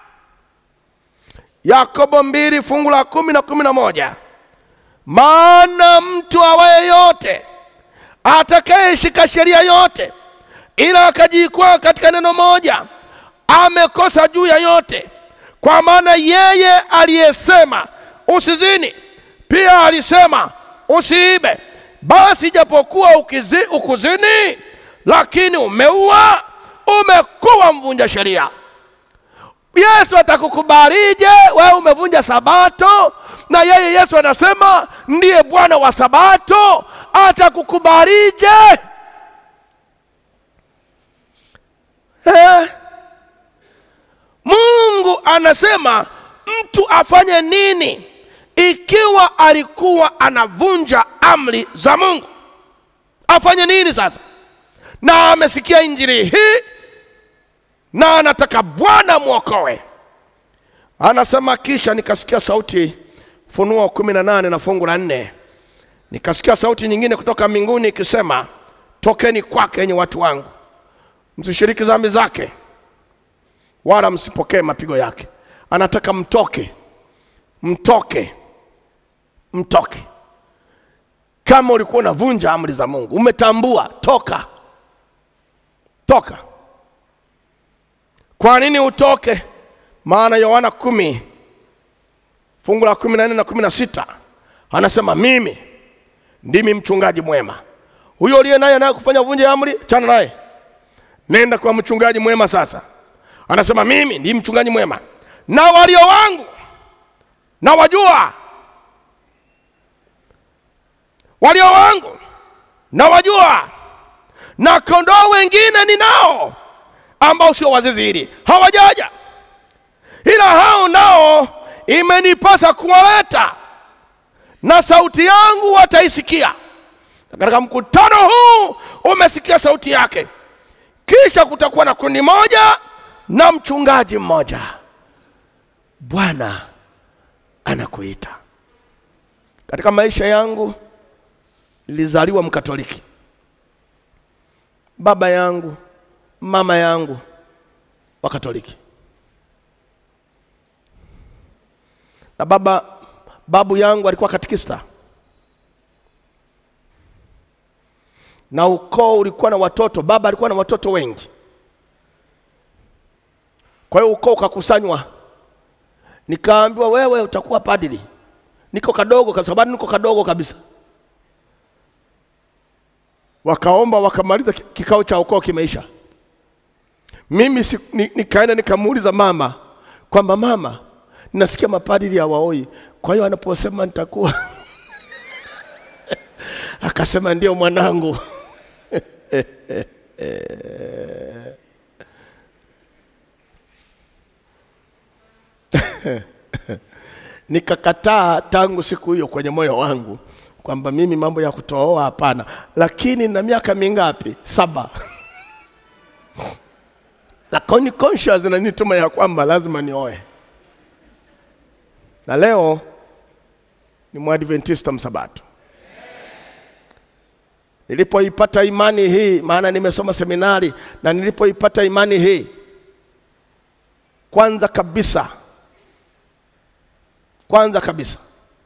Yakobo mbili fungu la kumi na kumi na moja maana mtu awaye yote atakayeshika sheria yote ila akajikwaa katika neno moja amekosa juu ya yote. Kwa maana yeye aliyesema usizini, Pia alisema usiibe. Basi japokuwa ukizi, ukuzini, lakini umeua, umekuwa mvunja sheria. Yesu atakukubalije wewe umevunja sabato? Na yeye Yesu anasema ndiye Bwana wa sabato, atakukubalije? Eh? Mungu anasema mtu afanye nini ikiwa alikuwa anavunja amri za Mungu? Afanye nini sasa? Na amesikia injili hii na anataka Bwana mwokoe. Anasema kisha nikasikia sauti, Funuo kumi na nane na fungu la nne, nikasikia sauti nyingine kutoka mbinguni ikisema, tokeni kwake enyi watu wangu, msishiriki dhambi zake, wala msipokee mapigo yake. Anataka mtoke, mtoke, mtoke. Kama ulikuwa unavunja amri za Mungu, umetambua, toka, toka. Kwa nini utoke? Maana Yohana kumi fungu la kumi na nne na kumi na sita anasema mimi ndimi mchungaji mwema. Huyo uliye naye naye kufanya vunja amri, chana naye, nenda kwa mchungaji mwema. Sasa anasema mimi ndimi mchungaji mwema, na walio wangu na wajua, walio wangu na wajua, na kondoo wengine ninao ambao sio wazizi hili hawajaja, ila hao nao imenipasa kuwaleta, na sauti yangu wataisikia. Na katika mkutano huu umesikia sauti yake. Kisha kutakuwa na kundi moja na mchungaji mmoja. Bwana anakuita. Katika maisha yangu nilizaliwa Mkatoliki, baba yangu mama yangu wa Katoliki na baba babu yangu alikuwa katikista, na ukoo ulikuwa na watoto. Baba alikuwa na watoto wengi, kwa hiyo ukoo ukakusanywa, nikaambiwa wewe utakuwa padri. Niko kadogo kabisa, bado niko kadogo kabisa. Wakaomba, wakamaliza, kikao cha ukoo kimeisha. Mimi si, ni, nikaenda nikamuuliza mama kwamba mama, nasikia mapadri hawaoi, kwa hiyo anaposema nitakuwa akasema ndio mwanangu. Nikakataa tangu siku hiyo kwenye moyo wangu kwamba mimi mambo ya kutooa hapana, lakini na miaka mingapi? Saba na koni conscious inanituma ya kwamba lazima nioe, na leo ni mwadventista msabato. Nilipoipata imani hii, maana nimesoma seminari, na nilipoipata imani hii, kwanza kabisa, kwanza kabisa,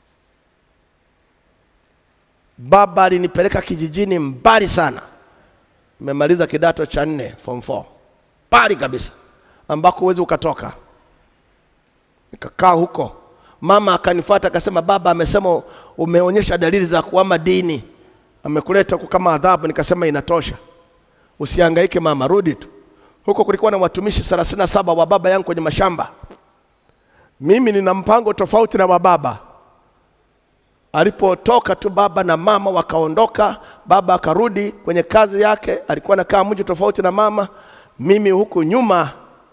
baba alinipeleka kijijini mbali sana. Nimemaliza kidato cha nne form 4 mbali kabisa, ambako huwezi ukatoka. Nikakaa huko, mama akanifuata akasema, baba amesema umeonyesha dalili za kuama dini, amekuleta huku kama adhabu. Nikasema inatosha, usihangaike mama, rudi tu. Huko kulikuwa na watumishi thelathini na saba wa baba yangu kwenye mashamba. Mimi nina mpango tofauti na wa baba. Alipotoka tu baba na mama wakaondoka, baba akarudi kwenye kazi yake, alikuwa anakaa mji tofauti na mama. Mimi huku nyuma,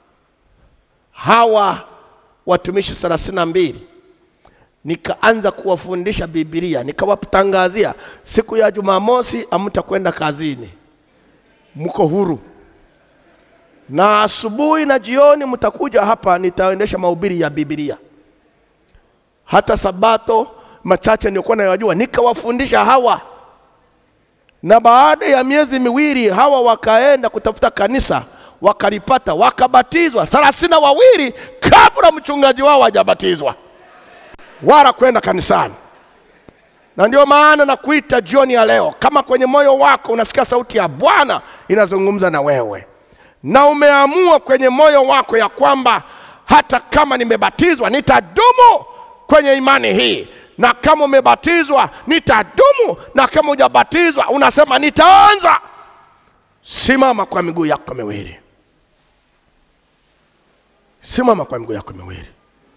hawa watumishi thelathini na mbili nikaanza kuwafundisha Biblia, nikawatangazia siku ya Jumamosi hamtakwenda kazini, mko huru, na asubuhi na jioni mtakuja hapa, nitaendesha mahubiri ya Biblia. Hata Sabato machache nilikuwa nayajua, nikawafundisha hawa, na baada ya miezi miwili hawa wakaenda kutafuta kanisa, wakalipata, wakabatizwa thelathini na wawili kabla mchungaji wao hajabatizwa wala kwenda kanisani. Na ndio maana nakuita jioni ya leo, kama kwenye moyo wako unasikia sauti ya Bwana inazungumza na wewe, na umeamua kwenye moyo wako ya kwamba hata kama nimebatizwa nitadumu kwenye imani hii, na kama umebatizwa nitadumu, na kama hujabatizwa unasema nitaanza. Simama kwa miguu yako miwili, simama kwa miguu yako miwili.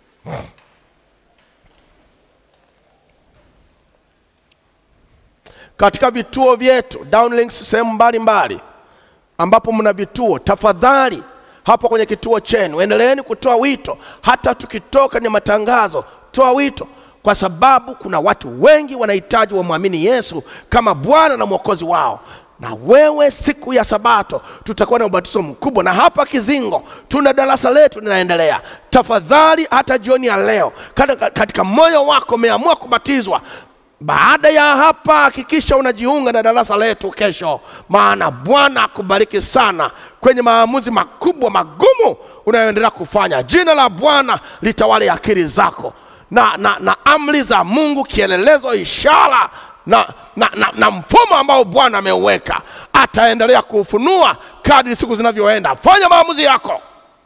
Katika vituo vyetu downlinks, sehemu mbalimbali ambapo mna vituo, tafadhali hapo kwenye kituo chenu endeleeni kutoa wito, hata tukitoka kwenye matangazo, toa wito, kwa sababu kuna watu wengi wanahitaji wamwamini Yesu kama Bwana na Mwokozi wao. Na wewe, siku ya Sabato tutakuwa na ubatizo mkubwa, na hapa Kizingo tuna darasa letu linaendelea. Tafadhali, hata jioni ya leo, katika, katika moyo wako umeamua kubatizwa, baada ya hapa hakikisha unajiunga na darasa letu kesho, maana Bwana akubariki sana kwenye maamuzi makubwa magumu unayoendelea kufanya. Jina la Bwana litawale akili zako na, na, na amri za Mungu, kielelezo, ishara na, na, na, na mfumo ambao Bwana ameuweka, ataendelea kuufunua kadri siku zinavyoenda. Fanya maamuzi yako.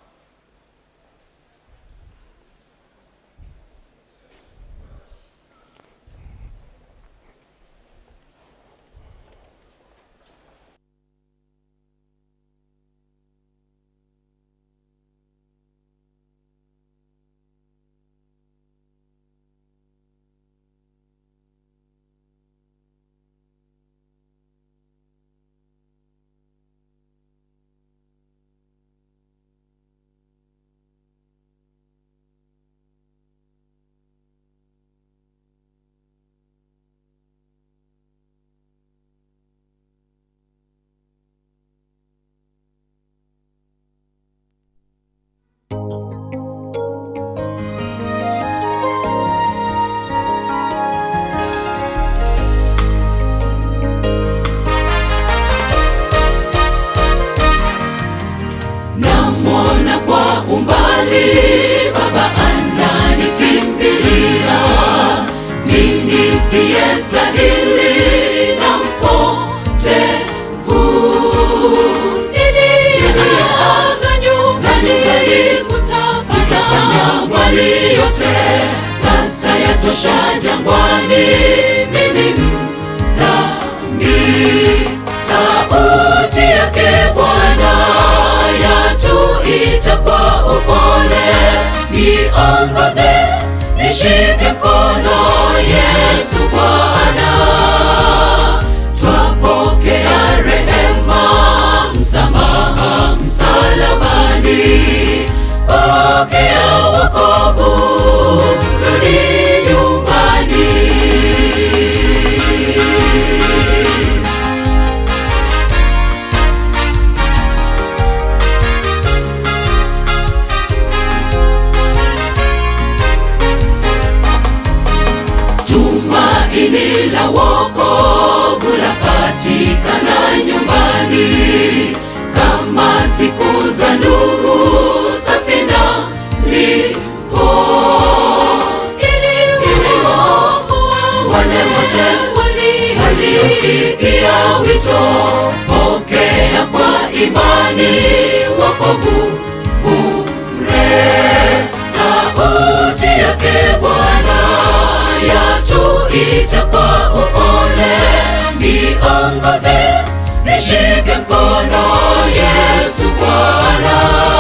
namwona kwa umbali baba ananikimbilia mimi siyestahili na mpotevu niliyeaga nyumbani kutapanya mbali yote sasa yatosha jangwani mimi dhambi sauti yake bwana yatuita kwa upole niongoze nishike mkono yesu bwana twapokea rehema msamaha msalabani pokea wokovu rudi nyumbani tumaini la wokovu lapatikana nyumbani kama siku za Nuhu safina lipo iliokoa wale wote waliosikia wito pokea kwa imani wokovu bure sauti yake Bwana yatuita kwa upole, niongoze nishike mkono Yesu Bwana,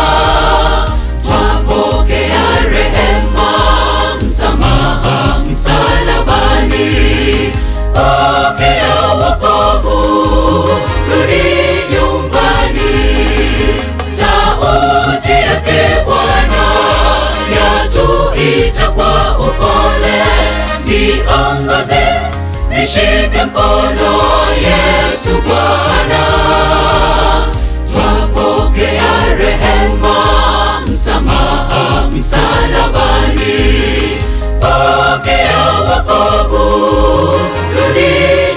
twapokea rehema, msamaha msalabani, pokea wokovu, rudi nyumbani, sauti yake Bwana yatuita kwa upole, niongoze nishike mkono Yesu Bwana, twapokea rehema, msamaha msalabani, pokea wokovu, rudi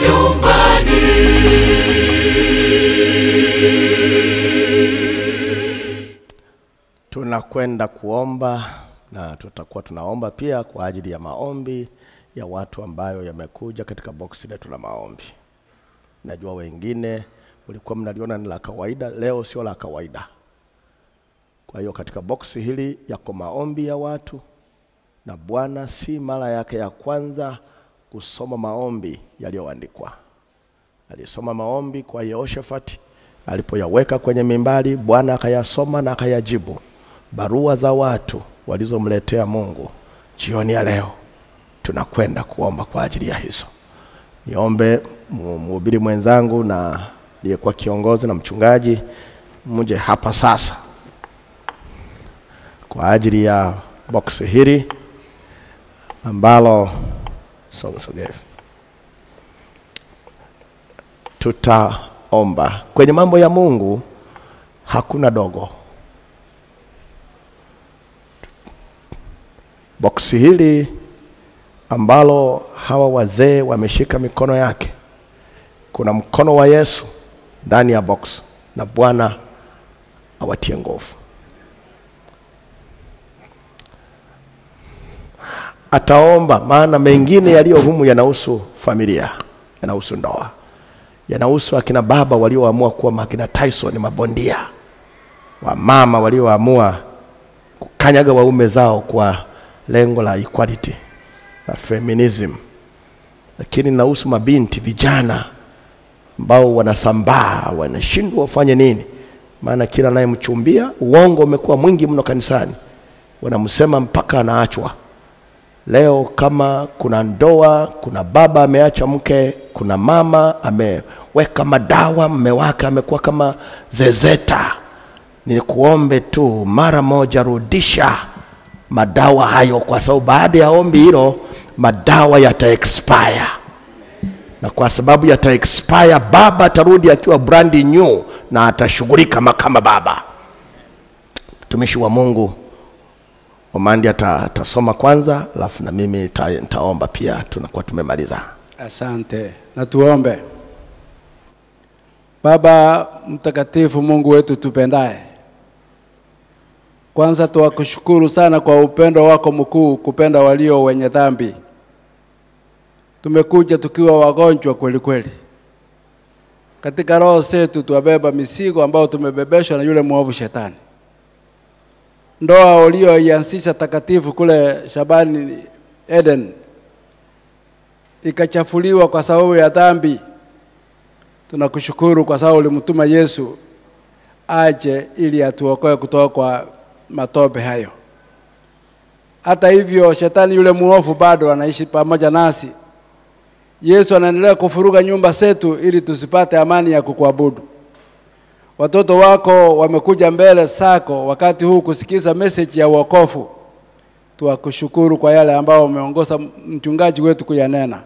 nyumbani. Tunakwenda kuomba na tutakuwa tunaomba pia kwa ajili ya maombi ya watu ambayo yamekuja katika boksi letu la maombi. Najua wengine mlikuwa mnaliona ni la kawaida, leo sio la kawaida. Kwa hiyo katika boksi hili yako maombi ya watu na Bwana si mara yake ya kwanza kusoma maombi yaliyoandikwa. Alisoma maombi kwa Yehoshafati, alipoyaweka kwenye mimbari, Bwana akayasoma na akayajibu. Barua za watu walizomletea Mungu jioni ya leo, tunakwenda kuomba kwa ajili ya hizo. Niombe mu- mhubiri mwenzangu na aliyekuwa kiongozi na mchungaji mje hapa sasa kwa ajili ya boksi hili ambalo so- sogea hivi. tutaomba kwenye mambo ya Mungu, hakuna dogo. Boksi hili ambalo hawa wazee wameshika mikono yake, kuna mkono wa Yesu ndani ya box, na Bwana awatie nguvu. Ataomba, maana mengine yaliyo humu yanahusu familia, yanahusu ndoa, yanahusu akina baba walioamua kuwa makina Tyson mabondia, wamama walioamua kukanyaga waume zao kwa lengo la equality na feminism, lakini nahusu mabinti vijana ambao wanasambaa wanashindwa wafanye nini, maana kila anayemchumbia uongo umekuwa mwingi mno kanisani, wanamsema mpaka anaachwa. Leo kama kuna ndoa, kuna baba ameacha mke, kuna mama ameweka madawa, mme wake amekuwa kama zezeta, ni kuombe tu mara moja, rudisha madawa hayo, kwa sababu baada ya ombi hilo madawa yata expire, na kwa sababu yata expire, baba atarudi akiwa brand new na atashughulika kama kama baba. Mtumishi wa Mungu Omandi ata- atasoma kwanza, alafu na mimi nita- nitaomba pia, tunakuwa tumemaliza. Asante, na tuombe. Baba mtakatifu, Mungu wetu tupendaye, kwanza tuwakushukuru sana kwa upendo wako mkuu, kupenda walio wenye dhambi. Tumekuja tukiwa wagonjwa kweli kweli, katika roho zetu tuwabeba mizigo ambayo tumebebeshwa na yule mwovu shetani. Ndoa ulioianzisha takatifu kule Shabani Eden ikachafuliwa kwa sababu ya dhambi. Tunakushukuru kwa sababu ulimtuma Yesu aje ili atuokoe kutoka kwa matope hayo. Hata hivyo, shetani yule muovu bado anaishi pamoja nasi. Yesu anaendelea kufuruga nyumba zetu ili tusipate amani ya kukuabudu. Watoto wako wamekuja mbele zako wakati huu kusikiza message ya wokovu. Tuwakushukuru kwa yale ambao umeongoza mchungaji wetu kuyanena.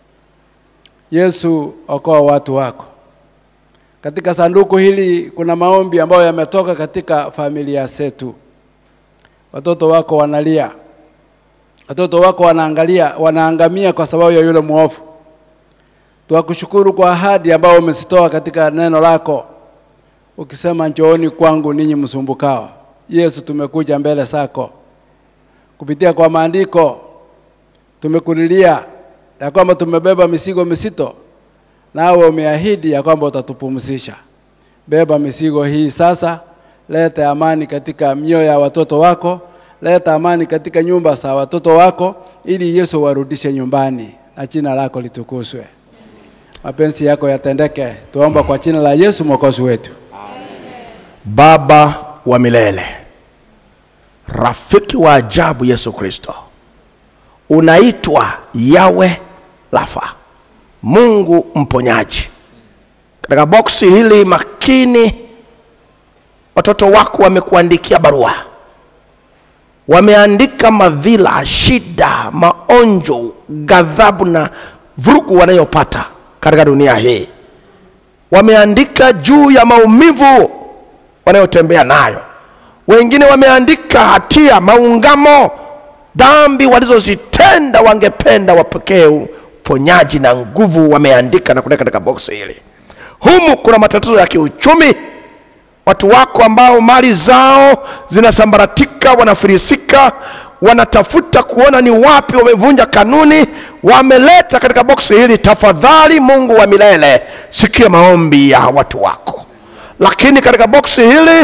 Yesu, okoa watu wako. Katika sanduku hili kuna maombi ambayo yametoka katika familia zetu. Watoto wako wanalia, watoto wako wanaangalia, wanaangamia kwa sababu ya yule mwovu. Tuwakushukuru kwa ahadi ambayo umezitoa katika neno lako, ukisema njooni kwangu ninyi msumbukao. Yesu, tumekuja mbele zako kupitia kwa maandiko, tumekulilia ya kwamba tumebeba mizigo misito, nawe umeahidi ya kwamba utatupumzisha. Beba mizigo hii sasa, leta amani katika mioyo ya watoto wako, leta amani katika nyumba za watoto wako, ili Yesu warudishe nyumbani na jina lako litukuzwe. Mapenzi yako yatendeke, tuomba kwa jina la Yesu mwokozi wetu. Baba wa milele, rafiki wa ajabu Yesu Kristo, unaitwa Yawe Rafa, Mungu mponyaji. Katika boksi hili makini, watoto wako wamekuandikia barua, wameandika madhila, shida, maonjo, ghadhabu na vurugu wanayopata katika dunia hii. Wameandika juu ya maumivu wanayotembea nayo. Wengine wameandika hatia, maungamo, dhambi walizozitenda, wangependa wapokee uponyaji na nguvu. Wameandika na kuweka katika boksi hili. Humu kuna matatizo ya kiuchumi, watu wako ambao mali zao zinasambaratika, wanafilisika, wanatafuta kuona ni wapi wamevunja kanuni, wameleta katika boksi hili. Tafadhali Mungu wa milele, sikia maombi ya watu wako lakini katika boksi hili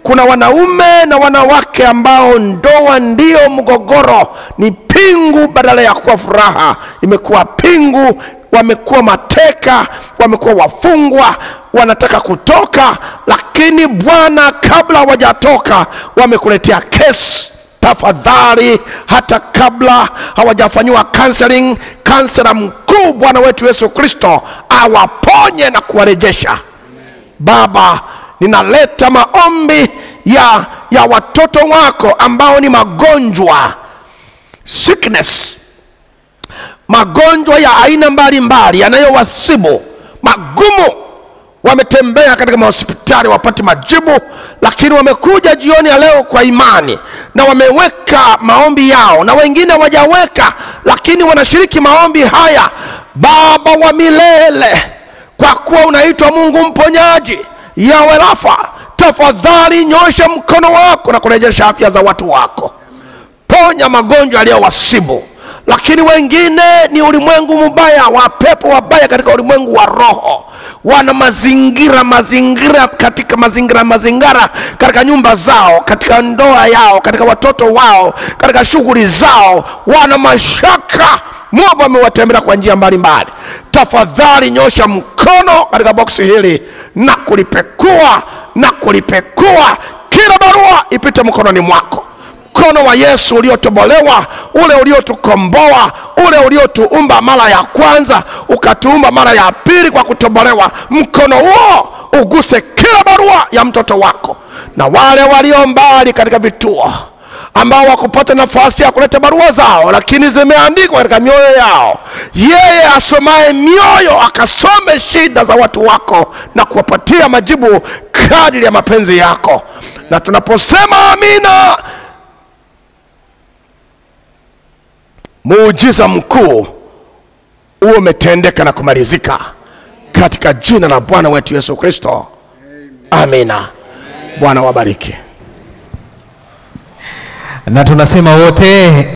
kuna wanaume na wanawake ambao ndoa ndio mgogoro, ni pingu badala ya kuwa furaha, imekuwa pingu. Wamekuwa mateka, wamekuwa wafungwa, wanataka kutoka, lakini Bwana, kabla hawajatoka, wamekuletea kesi tafadhali, hata kabla hawajafanyiwa counseling, kansela mkuu Bwana wetu Yesu Kristo awaponye na kuwarejesha. Baba, ninaleta maombi ya, ya watoto wako ambao ni magonjwa sickness, magonjwa ya aina mbalimbali yanayowasibu magumu. Wametembea katika mahospitali wapate majibu, lakini wamekuja jioni ya leo kwa imani na wameweka maombi yao, na wengine hawajaweka, lakini wanashiriki maombi haya. Baba wa milele, kwa kuwa unaitwa Mungu mponyaji, Yawe Rafa, tafadhali nyosha mkono wako na kurejesha afya za watu wako ponya magonjwa yaliyowasibu, lakini wengine ni ulimwengu mbaya wa pepo wabaya katika ulimwengu wa roho, wana mazingira mazingira katika mazingira mazingira katika nyumba zao, katika ndoa yao, katika watoto wao, katika shughuli zao, wana mashaka. Mungu amewatembelea kwa njia mbalimbali. Tafadhali nyosha mkono katika boksi hili na kulipekua na kulipekua, kila barua ipite mkononi mwako mkono wa Yesu uliotobolewa, ule uliotukomboa, ule uliotuumba mara ya kwanza, ukatuumba mara ya pili kwa kutobolewa. Mkono huo uguse kila barua ya mtoto wako, na wale walio mbali katika vituo ambao wakupata nafasi ya kuleta barua zao, lakini zimeandikwa katika mioyo yao. Yeye asomaye mioyo akasome shida za watu wako na kuwapatia majibu kadiri ya mapenzi yako. Na tunaposema amina, muujiza mkuu huo umetendeka na kumalizika katika jina la Bwana wetu Yesu Kristo, amina. Bwana wabariki. na tunasema wote